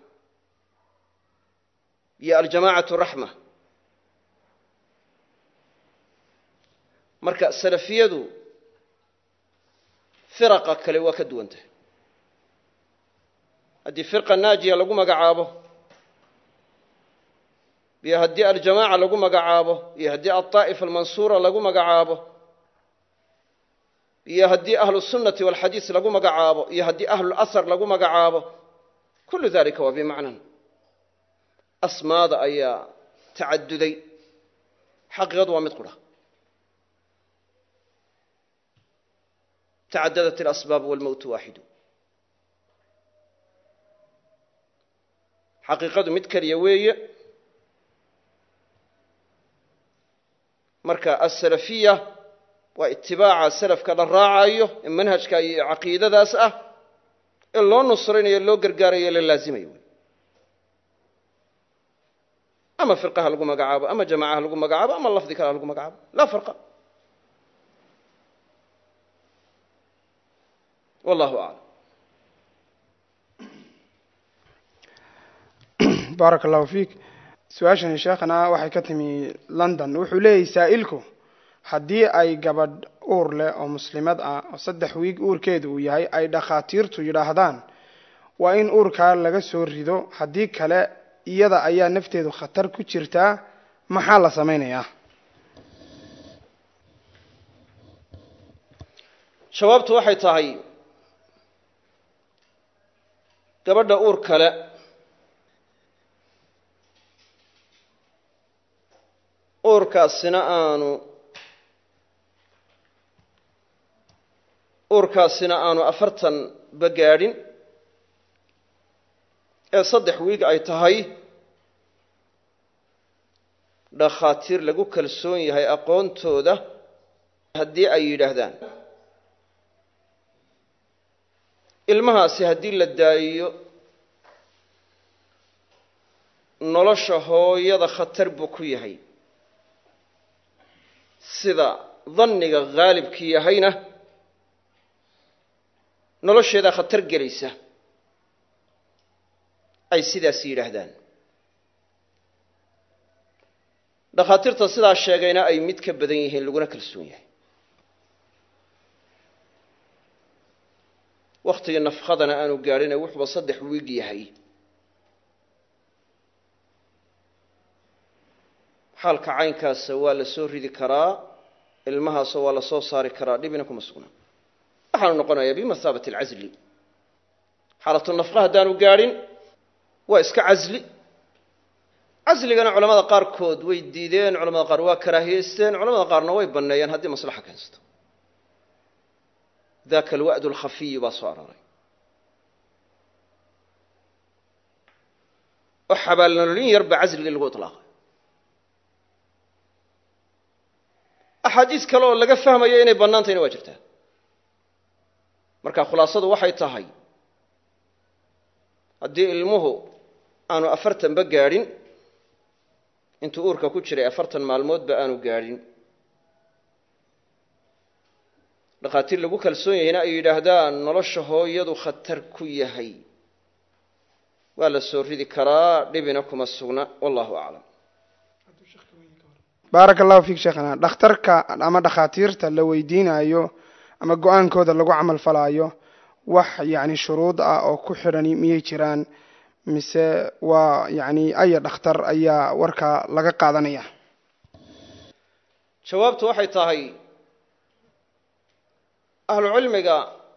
iyo aljamacatu raxma marka salafiyadu firaqa kale waa ka duwan tahay haddii firqa naajiya lagu magacaabo iyo haddii aljamaaca lagu magacaabo iyo haddii alطaa'ifa almansuura lagu magacaabo iyo haddii ahlu sunnati walxadiis lagu magacaabo iyo haddii ahlulahar lagu magacaabo kullu dalika waa bimacnan asmaada ayaa tacaduday xaqiiqadu waa mid qura tacadadat alasbaab walmowtu waaxidu xaqiiqadu mid keliya weeye marka asalafiya waa itibaaca salafka la raacayo ee manhajka iyo caqiidadaas ah ee loo nusraynayo loo gargaarayo la laazimayo ama firqaha lagu magacaabo ama jamacaha lagu magacaabo ama lafdi kale ha lagu magacaabo laa farqa wallahu aclam baaraka allahu fiik su-aashani sheekhana waxay ka timi london wuxuu leeyahy saa'ilku haddii ay gabadh uur leh oo muslimad ah oo saddex wiig uurkeedu uu yahay ay dhakhaatiirtu yidhaahdaan waa in uurkaa laga soo rido haddii kale iyada ayaa nafteedu khatar ku jirtaa maxaa la samaynayaa jawaabtu waxay tahay gabadha uur kale uurkaasina aanu uurkaasina aanu afartan ba gaadhin ee saddex wiig ay tahay dhakhaatiir lagu kalsoon yahay aqoontooda haddii ay yidhaahdaan ilmahaasi haddii la daayiyo nolosha hooyada khatar buu ku yahay sida danniga haalibkii yahayna nolosheedaa khatar gelaysa ay sidaas yidhaahdaan dhakhaatiirta sidaa sheegayna ay mid ka badan yihiin laguna kalsoon yahay wakhtigii nafkhadana aanu gaadhin ee wuxuuba saddex wiig yahay xaalka caynkaasa waa la soo ridi karaa ilmahaasoo waa la soo saari karaa dhibina kuma sugna waxaanu noqonayaa bimahaabati alcasli xaalatu nafqa haddaanu gaadhin waa iska casli casligana culamada qaarkood way diideen culamada qaar waa karaahiyeysteen culamada qaarna way banneeyeen haddii maslaxa keensto daka alwa'd alkhafiyu baa soo arooray oo xabaalnololin yar baa casligii lagu iطlaaqay axaadiis kale oo laga fahmayo inay bannaantayna waa jirtaa marka khulaasadu waxay tahay haddii ilmuhu aanu afartanba gaadhin intuu uurka ku jiray afartan maalmoodba aanu gaadhin dhakhaatiir lagu kalsoon yahayna ay yidhaahdaan nolosha hooyadu khatar ku yahay waa la soo ridi karaa dhibina kuma sugna wallahu aclam baaraka allahu fiik sheekhana dhakhtarka ama dhakhaatiirta la weydiinayo ama go-aankooda lagu camal falaayo wax yacni shuruud ah oo ku xidhani miyay jiraan mise waa yacni aya dhakhtar ayaa warka laga qaadanaya jawaabtu waxay tahay ahlu cilmiga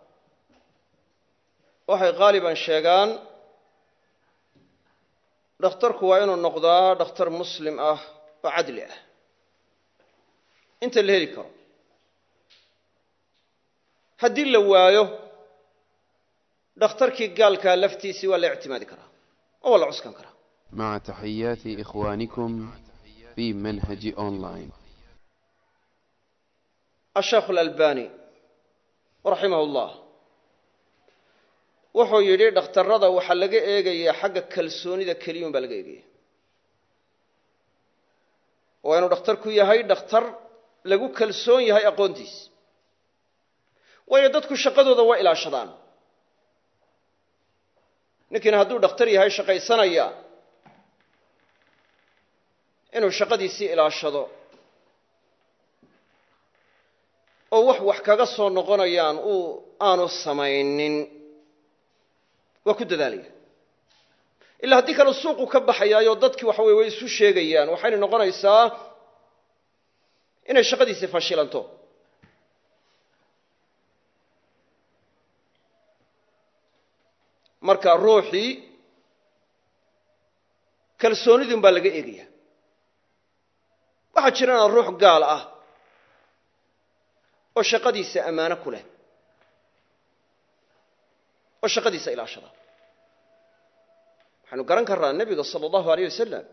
waxay qaaliban sheegaan dhakhtarku waa inuu noqdaa dhakhtar muslim ah oo cadli ah inta la heli karo haddii la waayo dhakhtarkii gaalkaa laftiisii waa la ictimaadi karaa oo waa la cuskan karaa مع تحيات إخوانكم في منهج أونلاين الشيخ الألباني رحمه الله wuxuu yidhi dhakhtarrada waxaa laga eegayaa xagga kalsoonida keliyun baa laga eegaya waa inuu dhakhtarku yahay dhakhtar lagu kalsoon yahay aqoontiis waayo dadku shaqadooda waa ilaashadaan ninkiina hadduu dhakhtar yahay shaqaysanaya inuu shaqadiisii ilaashado oo wax wax kaga soo noqonayaan uu aanu samaynin waa ku dadaalaya ilaa haddii kale suuqu ka baxayaayo dadkii waxa weye way isu sheegayaan waxayna noqonaysaa inay shaqadiisii fashilanto marka ruuxii kalsoonidun baa laga eegaya waxaa jirana ruux gaal ah oo shaqadiisa ammaano ku leh oo shaqadiisa ilaashada waxaynu garan karnaa nebiga sala allahu aleyh wasalam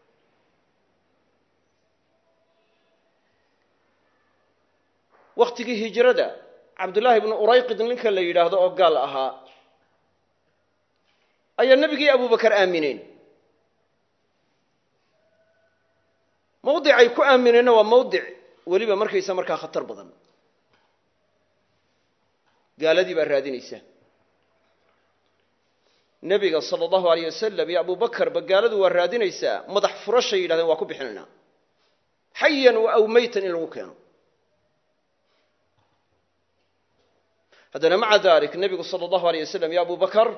wakhtigii hijrada cabdullaahi ibnu urayqid ninka la yidhaahdo oo gaal ahaa ayaa nebigii abubakar aamineen mawdicay ku aamineenna waa mawdic weliba markaysa markaa khatar badan gaaladii baa raadinaysa nebiga sala allahu aleyh wasalam iyo abubakarba gaaladu waa raadinaysaa madax furashay yidhahdeen waa ku bixinaynaa xayan wa aw meytan in lagu keeno haddana maca dalik nebigu sala allahu aleyh wasalam iyo abubakar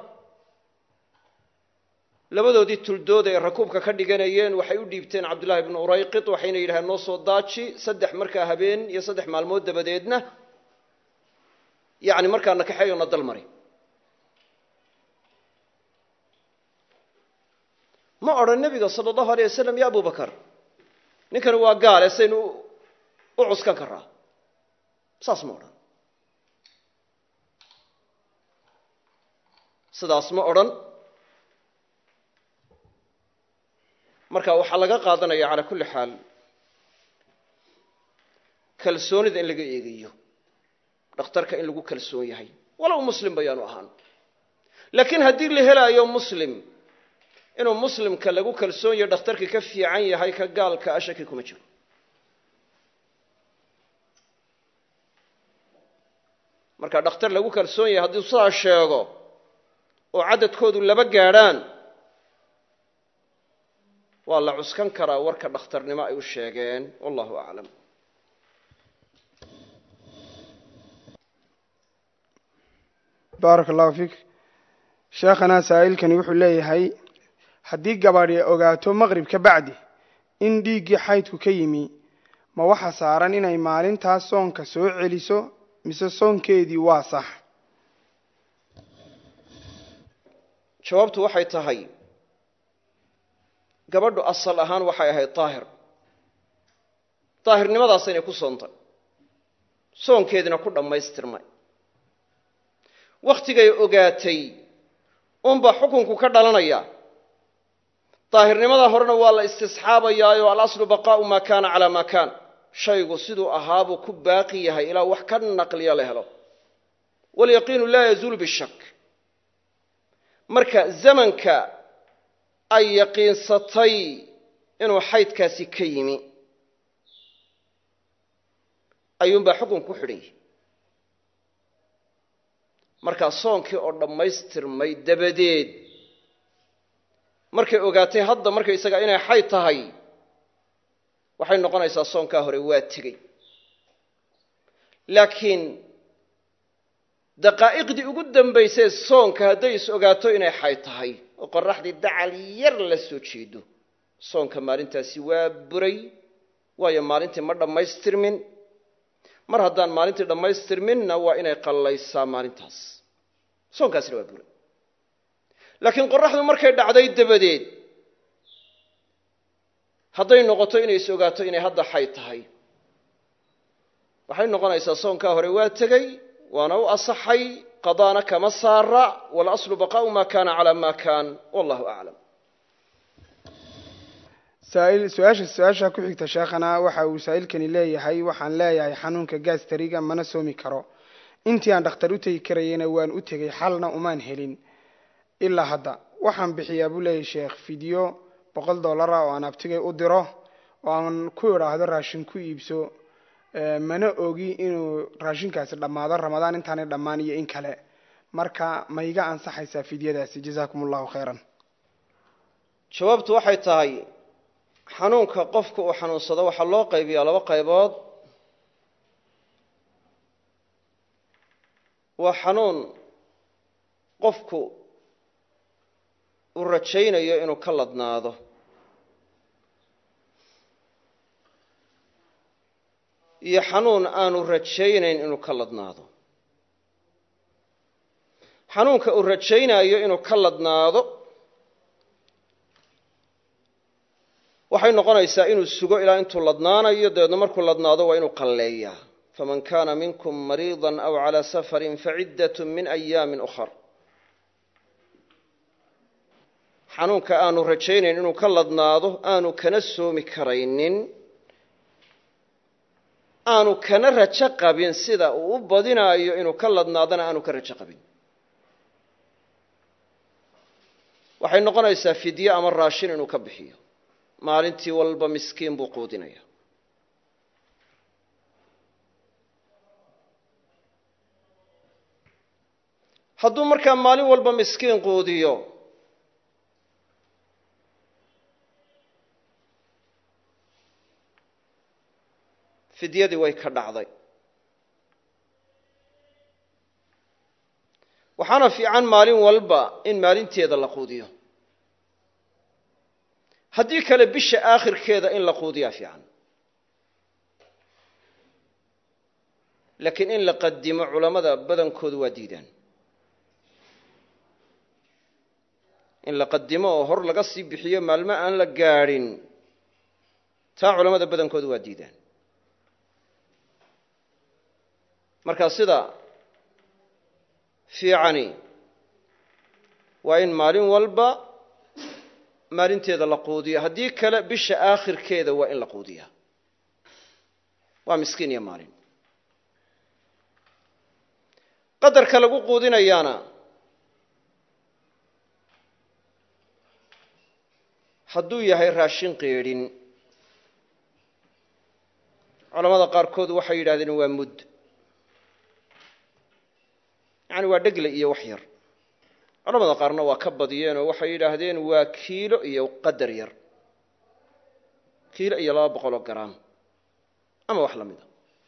labadoodii tuldood ay rakuubka ka dhiganayeen waxay u dhiibteen cabdullahi ibnu urayqid waxayna yidhahdeen noo soo daaji saddex markaa habeen iyo saddex maalmood dabadeedna yacni markaa na kaxeeyo na dal mari ma odhan nebiga sala allahu aleyh wasalam ya abubakar ninkani waa gaale saynu u cuskan karaa saas ma odhan sidaas ma odhan marka waxaa laga qaadanaya calaa kulli xaal kalsoonida in laga eegayo dhakhtarka in lagu kalsoon yahay walow muslim bayaanu ahaan laakiin haddii la helaayo muslim inuu muslimka lagu kalsoon yahay dhakhtarka ka fiican yahay ka gaalka a shaki kuma jiro marka dhakhtar lagu kalsoon yahay haddii sidaa sheego oo cadadkoodu laba gaadhaan waa la cuskan karaa warka dhakhtarnimo ay u sheegeen wallahu aclam baaraka allahu fiik sheekhanaa saa'ilkani wuxuu leeyahay haddii gabadhi ogaato maqrib ka bacdi in dhiiggii xaydku ka yimi ma waxa saaran inay maalintaas soonka soo celiso mise soonkeedii waa sax jawaabtu waxay tahay gabadhu asal ahaan waxay ahayd daahir daahirnimadaasayna ku soontay soonkeedina ku dhammaystirmay wakhtigay ogaatay unbaa xukunku ka dhalanaya daahirnimada horena waa la istisxaabayaayo alaslu baqaa'u maa kaana calaa maa kaan shaygu siduu ahaabuu ku baaqi yahay ilaa wax ka naqliya la helo walyaqiinu laa yazuulu bishak marka zamanka ay yaqiinsatay inuu xaydkaasi ka yimi ayuunbaa xukun ku xidhan yahi markaa soonkii oo dhammaystirmay dabadeed markay ogaatay hadda markaysaga inay xayd tahay waxay noqonaysaa soonkaa hore waa tegey laakiin daqaa'iqdii ugu dambaysay soonka hadday is ogaato inay xayd tahay oo qoraxdii dacal yar la soo jeedo soonka maalintaasi waa buray waayo maalintii ma dhammaystirmin mar haddaan maalintii dhammaystirminna waa inay qallaysaa maalintaas soonkaasina waa buray laakiin qoraxdu markay dhacday dabadeed hadday noqoto inay is ogaato inay hadda xay tahay waxay noqonaysaa soonkaa hore waa tegey waana u asaxay qadaana kama saara walaslu baqaau ma kana calaa ma kaan wallahu aclam saail su-aasha su-aasha ku xigta sheekhana waxa uu saa'ilkani leeyahay waxaan leeyahay xanuunka gaastariga mana soomi karo intii aan dhakhtar u tegi karayena waan u tegey xalna umaan helin ilaa hadda waxaan bixiyaa buu leeyahay sheekh fideo boqol dollara oo aan abtigay u diro oo aan ku idhaahdo raashin ku iibso mana ogi inuu raashinkaasi dhammaado ramadaan intaanay dhammaan iyo in kale marka ma iga ansaxaysaa fidyadaasi jazaakum allahu khayran jawaabtu waxay tahay xanuunka qofka uu xanuunsado waxaa loo qaybiyaa laba qaybood waa xanuun qofku uu rajaynayo inuu ka ladnaado iyo xanuun aanu rajaynayn inuu ka ladnaado xanuunka uu rajaynayo inuu ka ladnaado waxay noqonaysaa inuu sugo ilaa intuu ladnaanayo dabeedna markuu ladnaado waa inuu qalleeyaa faman kana minkum mariida aw calى safari faciddat min ayaami ukhar xanuunka aanu rajaynayn inuu ka ladnaado aanu kana soomi karaynin aanu kana rajo qabin sida uu u badinaayo inuu ka ladnaadana aanu ka rajo qabin waxay noqonaysaa fidye ama raashin inuu ka bixiyo maalintii walba miskiin buu quudinaya hadduu markaa maalin walba miskiin quudiyo fidyadii way ka dhacday waxaana fiican maalin walba in maalinteeda la quudiyo haddii kale bisha aakhirkeeda in la quudiyaa fiican laakiin in la qadimo culammada badankoodu waa diidaan in la qadimo oo hor laga sii bixiyo maalmo aan la gaadhin taa culammada badankoodu waa diidaan marka sida fiicani waa in maalin walba maalinteeda la quudiyo haddii kale bisha aakhirkeeda waa in la quudiyaa waa miskiin iyo maalin qadarka lagu quudinayaana hadduu yahay raashin qeedhin culamada qaarkood waxay yidhahdeen waa mudd yani waa dhegle iyo wax yar culamada qaarna waa ka badiyeen oo waxay yidhaahdeen waa kiilo iyo qadar yar kiilo iyo laba boqoloo garaam ama wax la mida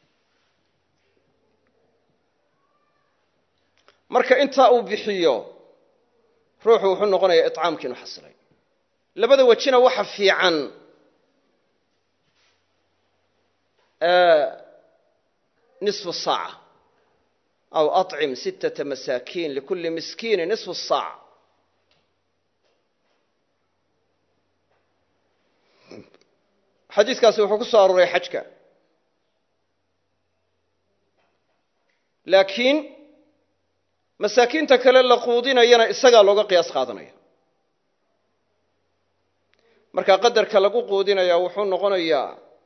marka intaa uu bixiyo ruuxu wuxuu noqonayaa iطcaamkii inu xasilay labada wejina waxa fiican nisfu saaca aw acim sittata masaakiin likulli miskiini nisfu saac xadiiskaasi wuxuu ku soo aruuray xajka laakiin masaakiinta kale la quudinayana isagaa looga qiyaas qaadanaya marka qadarka lagu quudinaya wuxuu noqonayaa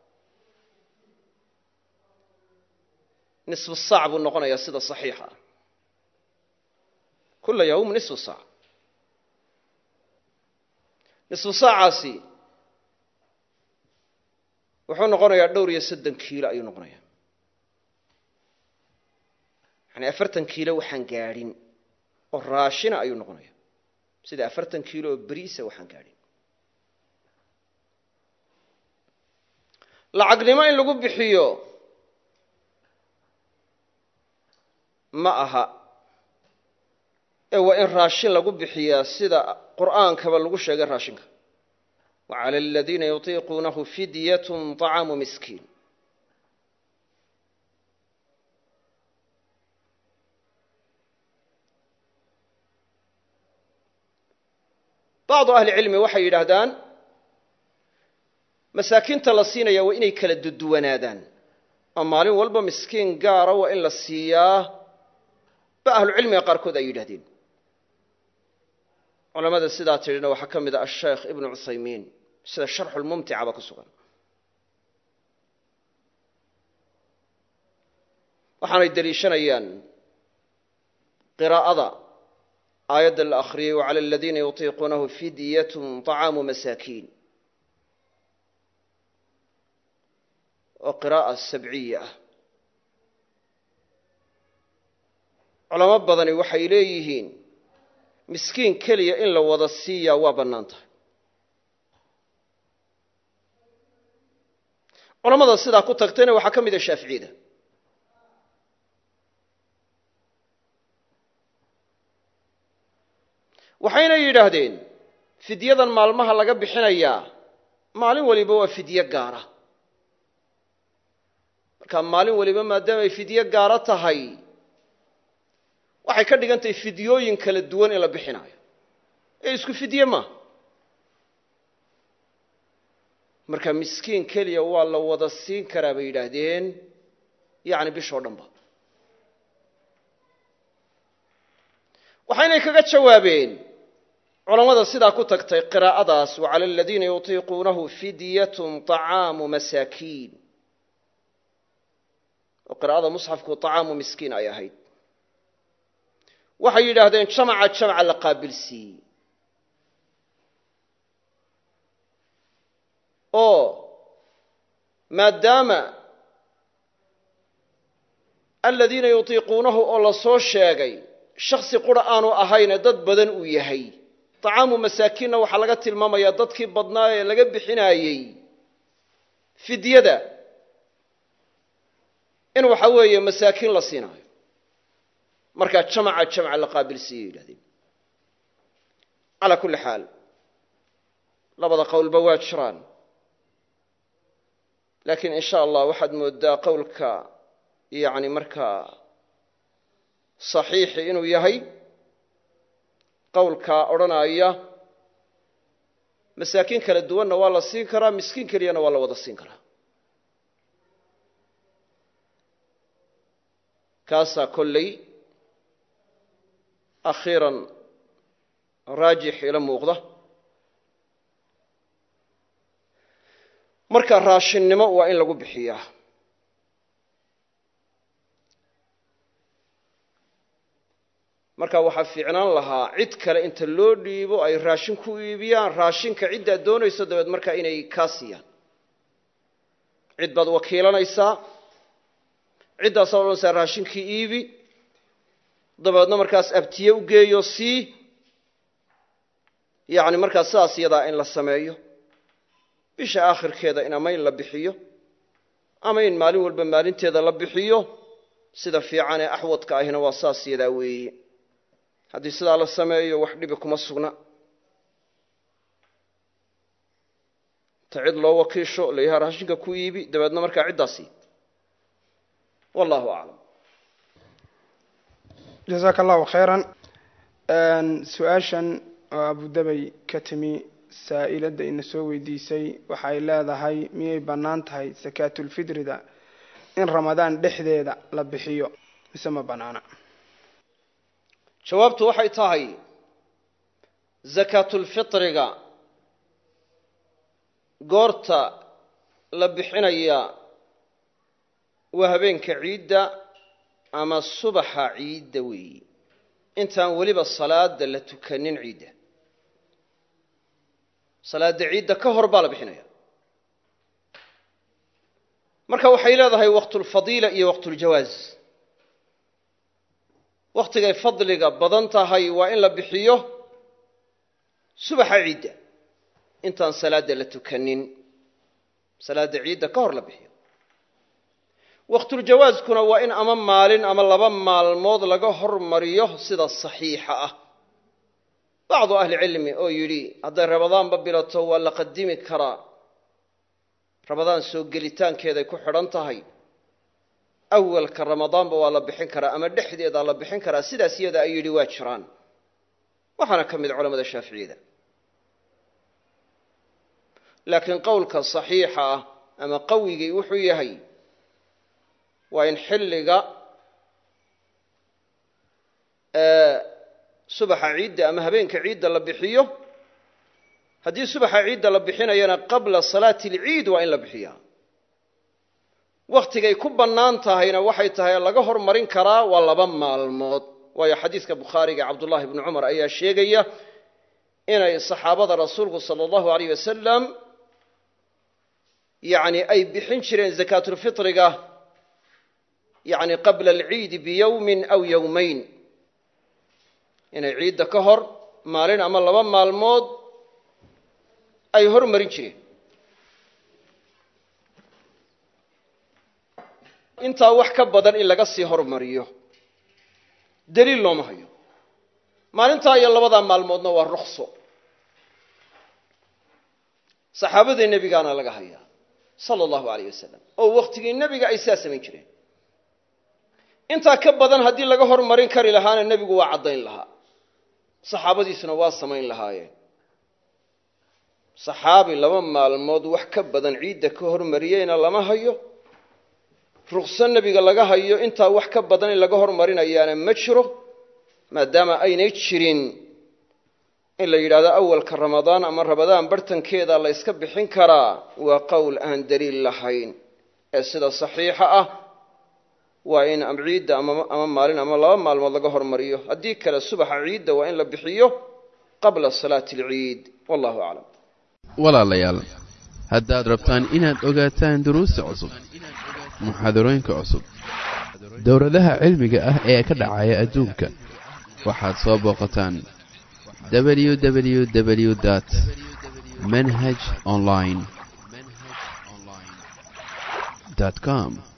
nisfu saac buu noqonayaa sida saxiixa ah kula yawm nisfu saac nisfu saacaasi wuxuu noqonayaa dhowr iyo soddon kiilo ayuu noqonayaa yani afartan kiilo waxaan gaadhin oo raashina ayuu noqonaya sida afartan kiilo oo beriisa waxaan gaadhin lacagnimo in lagu bixiyo ma aha ee waa in raashin lagu bixiyaa sida qur'aankaba lagu sheegay raashinka wa cala aladiina yutiiquunahu fidyatun طacaamu miskiin bacdu ahli cilmi waxay yidhaahdaan masaakiinta la siinaya waa inay kala duduwanaadaan oo maalin walba miskiin gaara waa in la siiyaa ba ahlucilmiga qaarkood ay yidhahdeen culamada sidaa tidhina waxaa ka mid a asheekh ibnu cuthaymiin sida sharxulmumticaba ku sugan waxaanay deliishanayaan qiraa'ada aayadda la akhriyey wacala aladiina yutiiquunahu fidyatun طacaamu masaakiin oo qiraa'a sabciya ah culamo badani waxay leeyihiin miskiin keliya in la wada siiyaa waa bannaan tahay culamada sidaa ku tagtayna waxaa ka mid a shaaficiyada waxayna yidhaahdeen fidyadan maalmaha laga bixinayaa maalin waliba waa fidyo gaara marka maalin waliba maadaamay fidyo gaaro tahay waxay ka dhigan tahay fidyooyin kala duwan in la bixinaayo ee isku fidye maaha marka miskiin keliya waa la wada siin karaa bay yidhaahdeen yacni bishoo dhan ba waxaynay kaga jawaabeen culammada sidaa ku tagtay qiraa'adaas wa cala aladiina yutiiquunahu fidyatun طacaamu masaakiin oo qiraa'ada musxafku طacaamu miskiin ay ahayd waxay yidhaahdeen jamaca jamca la qaabilsiiyey oo maadaama aladiina yutiiquunahu oo la soo sheegay shaksi qura aanu ahayne dad badan uu yahay طacaamu masaakiinna waxaa laga tilmaamayaa dadkii badnaa ee laga bixinaayey fidyada in waxa weeye masaakiin la siinaayo markaa jamaca jamca la qaabilsiiyey yidhahdeen calaa kulli xaal labada qowlba waa jiraan laakiin in sha allah waxaad moodaa qowlka yani markaa saxiixi inuu yahay qowlkaa odhanaya masaakiin kala duwanna waa la siin karaa miskiin keliyana waa la wada siin karaa kaasaa kolley akhiiran raajix ila muuqda marka raashinnimo waa in lagu bixiyaa marka waxaa fiicnaan lahaa cid kale inta loo dhiibo ay raashin ku iibiyaan raashinka ciddaad doonayso dabeed markaa inay kaa siiyaan cid baad wakiilanaysaa ciddaasaa odhanaysaa raashinkii iibi dabeedna markaas abtiye u geeyo sii yacni markaas sidaas iyadaa in la sameeyo bisha aakhirkeeda in ama in la bixiyo ama in maalin walba maalinteeda la bixiyo sida fiican ee axwadka ahina waa saas iyadaa weeye haddii sidaa la sameeyo wax dhibi kuma sugna ta cid loo wakiisho layaha raashinka ku iibi dabeedna markaa ciddaasi wallahu aclam jazaaka allahu khayran su-aashan oo abudabay ka timi saa'iladda ina soo weydiisay waxay leedahay miyay bannaan tahay sakaatulfidrida in ramadaan dhexdeeda la bixiyo mise ma bannaana jawaabtu waxay tahay sakaatulfitriga goorta la bixinaya waa habeenka ciidda ama subaxa ciidda weeyi intaan weliba salaada la tukanin ciidda salaada ciidda ka hor baa la bixinaya marka waxay leedahay waqtulfadiila iyo waqtuljawaaz wakhtigay fadliga badan tahay waa in la bixiyo subaxa ciidda intaan salaadda la tukanin salaadda ciidda ka hor la bixiyo waqtuljawaazkuna waa in ama maalin ama laba maalmood laga hormariyo sida saxiixa ah bacdu ahlicilmi oo yidhi hadday rabadaanba bilato waa la qadimi karaa rabadaan soo gelitaankeeday ku xidhan tahay awalka ramadaanba waa la bixin karaa ama dhexdeedaa la bixin karaa sidaas iyada ay yidhi waa jiraan waxaana ka mid culamada shaaficiyada laakiin qowlka saxiixa ah ama qawigii wuxuu yahay waa in xilliga subaxa ciidda ama habeenka ciidda la bixiyo haddii subaxa ciidda la bixinayana qabla salaati alciid waa in la bixiyaa wakhtigay ku bannaan tahayna waxay tahay laga hormarin karaa waa laba maalmood waayo xadiiska bukhaariga cabdullahi bni cumar ayaa sheegaya inay saxaabada rasuulku sala allahu alayh wasalam yacni ay bixin jireen zakaatulfitriga yacni qabla alciidi biyowmin aw yowmayn inay ciidda ka hor maalin ama laba maalmood ay hormarin jireen intaa wax ka badan in laga sii hormariyo daliil looma hayo maalintaa iyo labadaa maalmoodna waa rukso saxaabadii nebigaana laga hayaa sala allahu alayh wasalam oo wakhtigii nebiga ay sidaa samayn jireen intaa ka badan haddii laga hormarin kari lahaana nebigu waa caddayn lahaa saxaabadiisuna waa samayn lahaayeen saxaabi laba maalmood wax ka badan ciidda ka hormariyeyna lama hayo ruqso nebiga laga hayo intaa wax ka badan in laga hormarinayaana ma jiro maadaama aynay jirin in la yidhahdo awalka ramadaan ama ramadaan bartankeeda la yska bixin karaa waa qowl aan daliil lahayn ee sida saxiixa ah waa in ciidda ama maalin ama laba maalmood laga hormariyo haddii kale subaxa ciidda waa in la bixiyo qabla salaati alciid wallahu aclam walaalayaal haddaad rabtaan inaad ogaataan duruusta cusub muxaadarooyinka cusub dowladaha cilmiga ah ee ka dhacaya adduunka waxaad soo booqataan www dt manhaj online com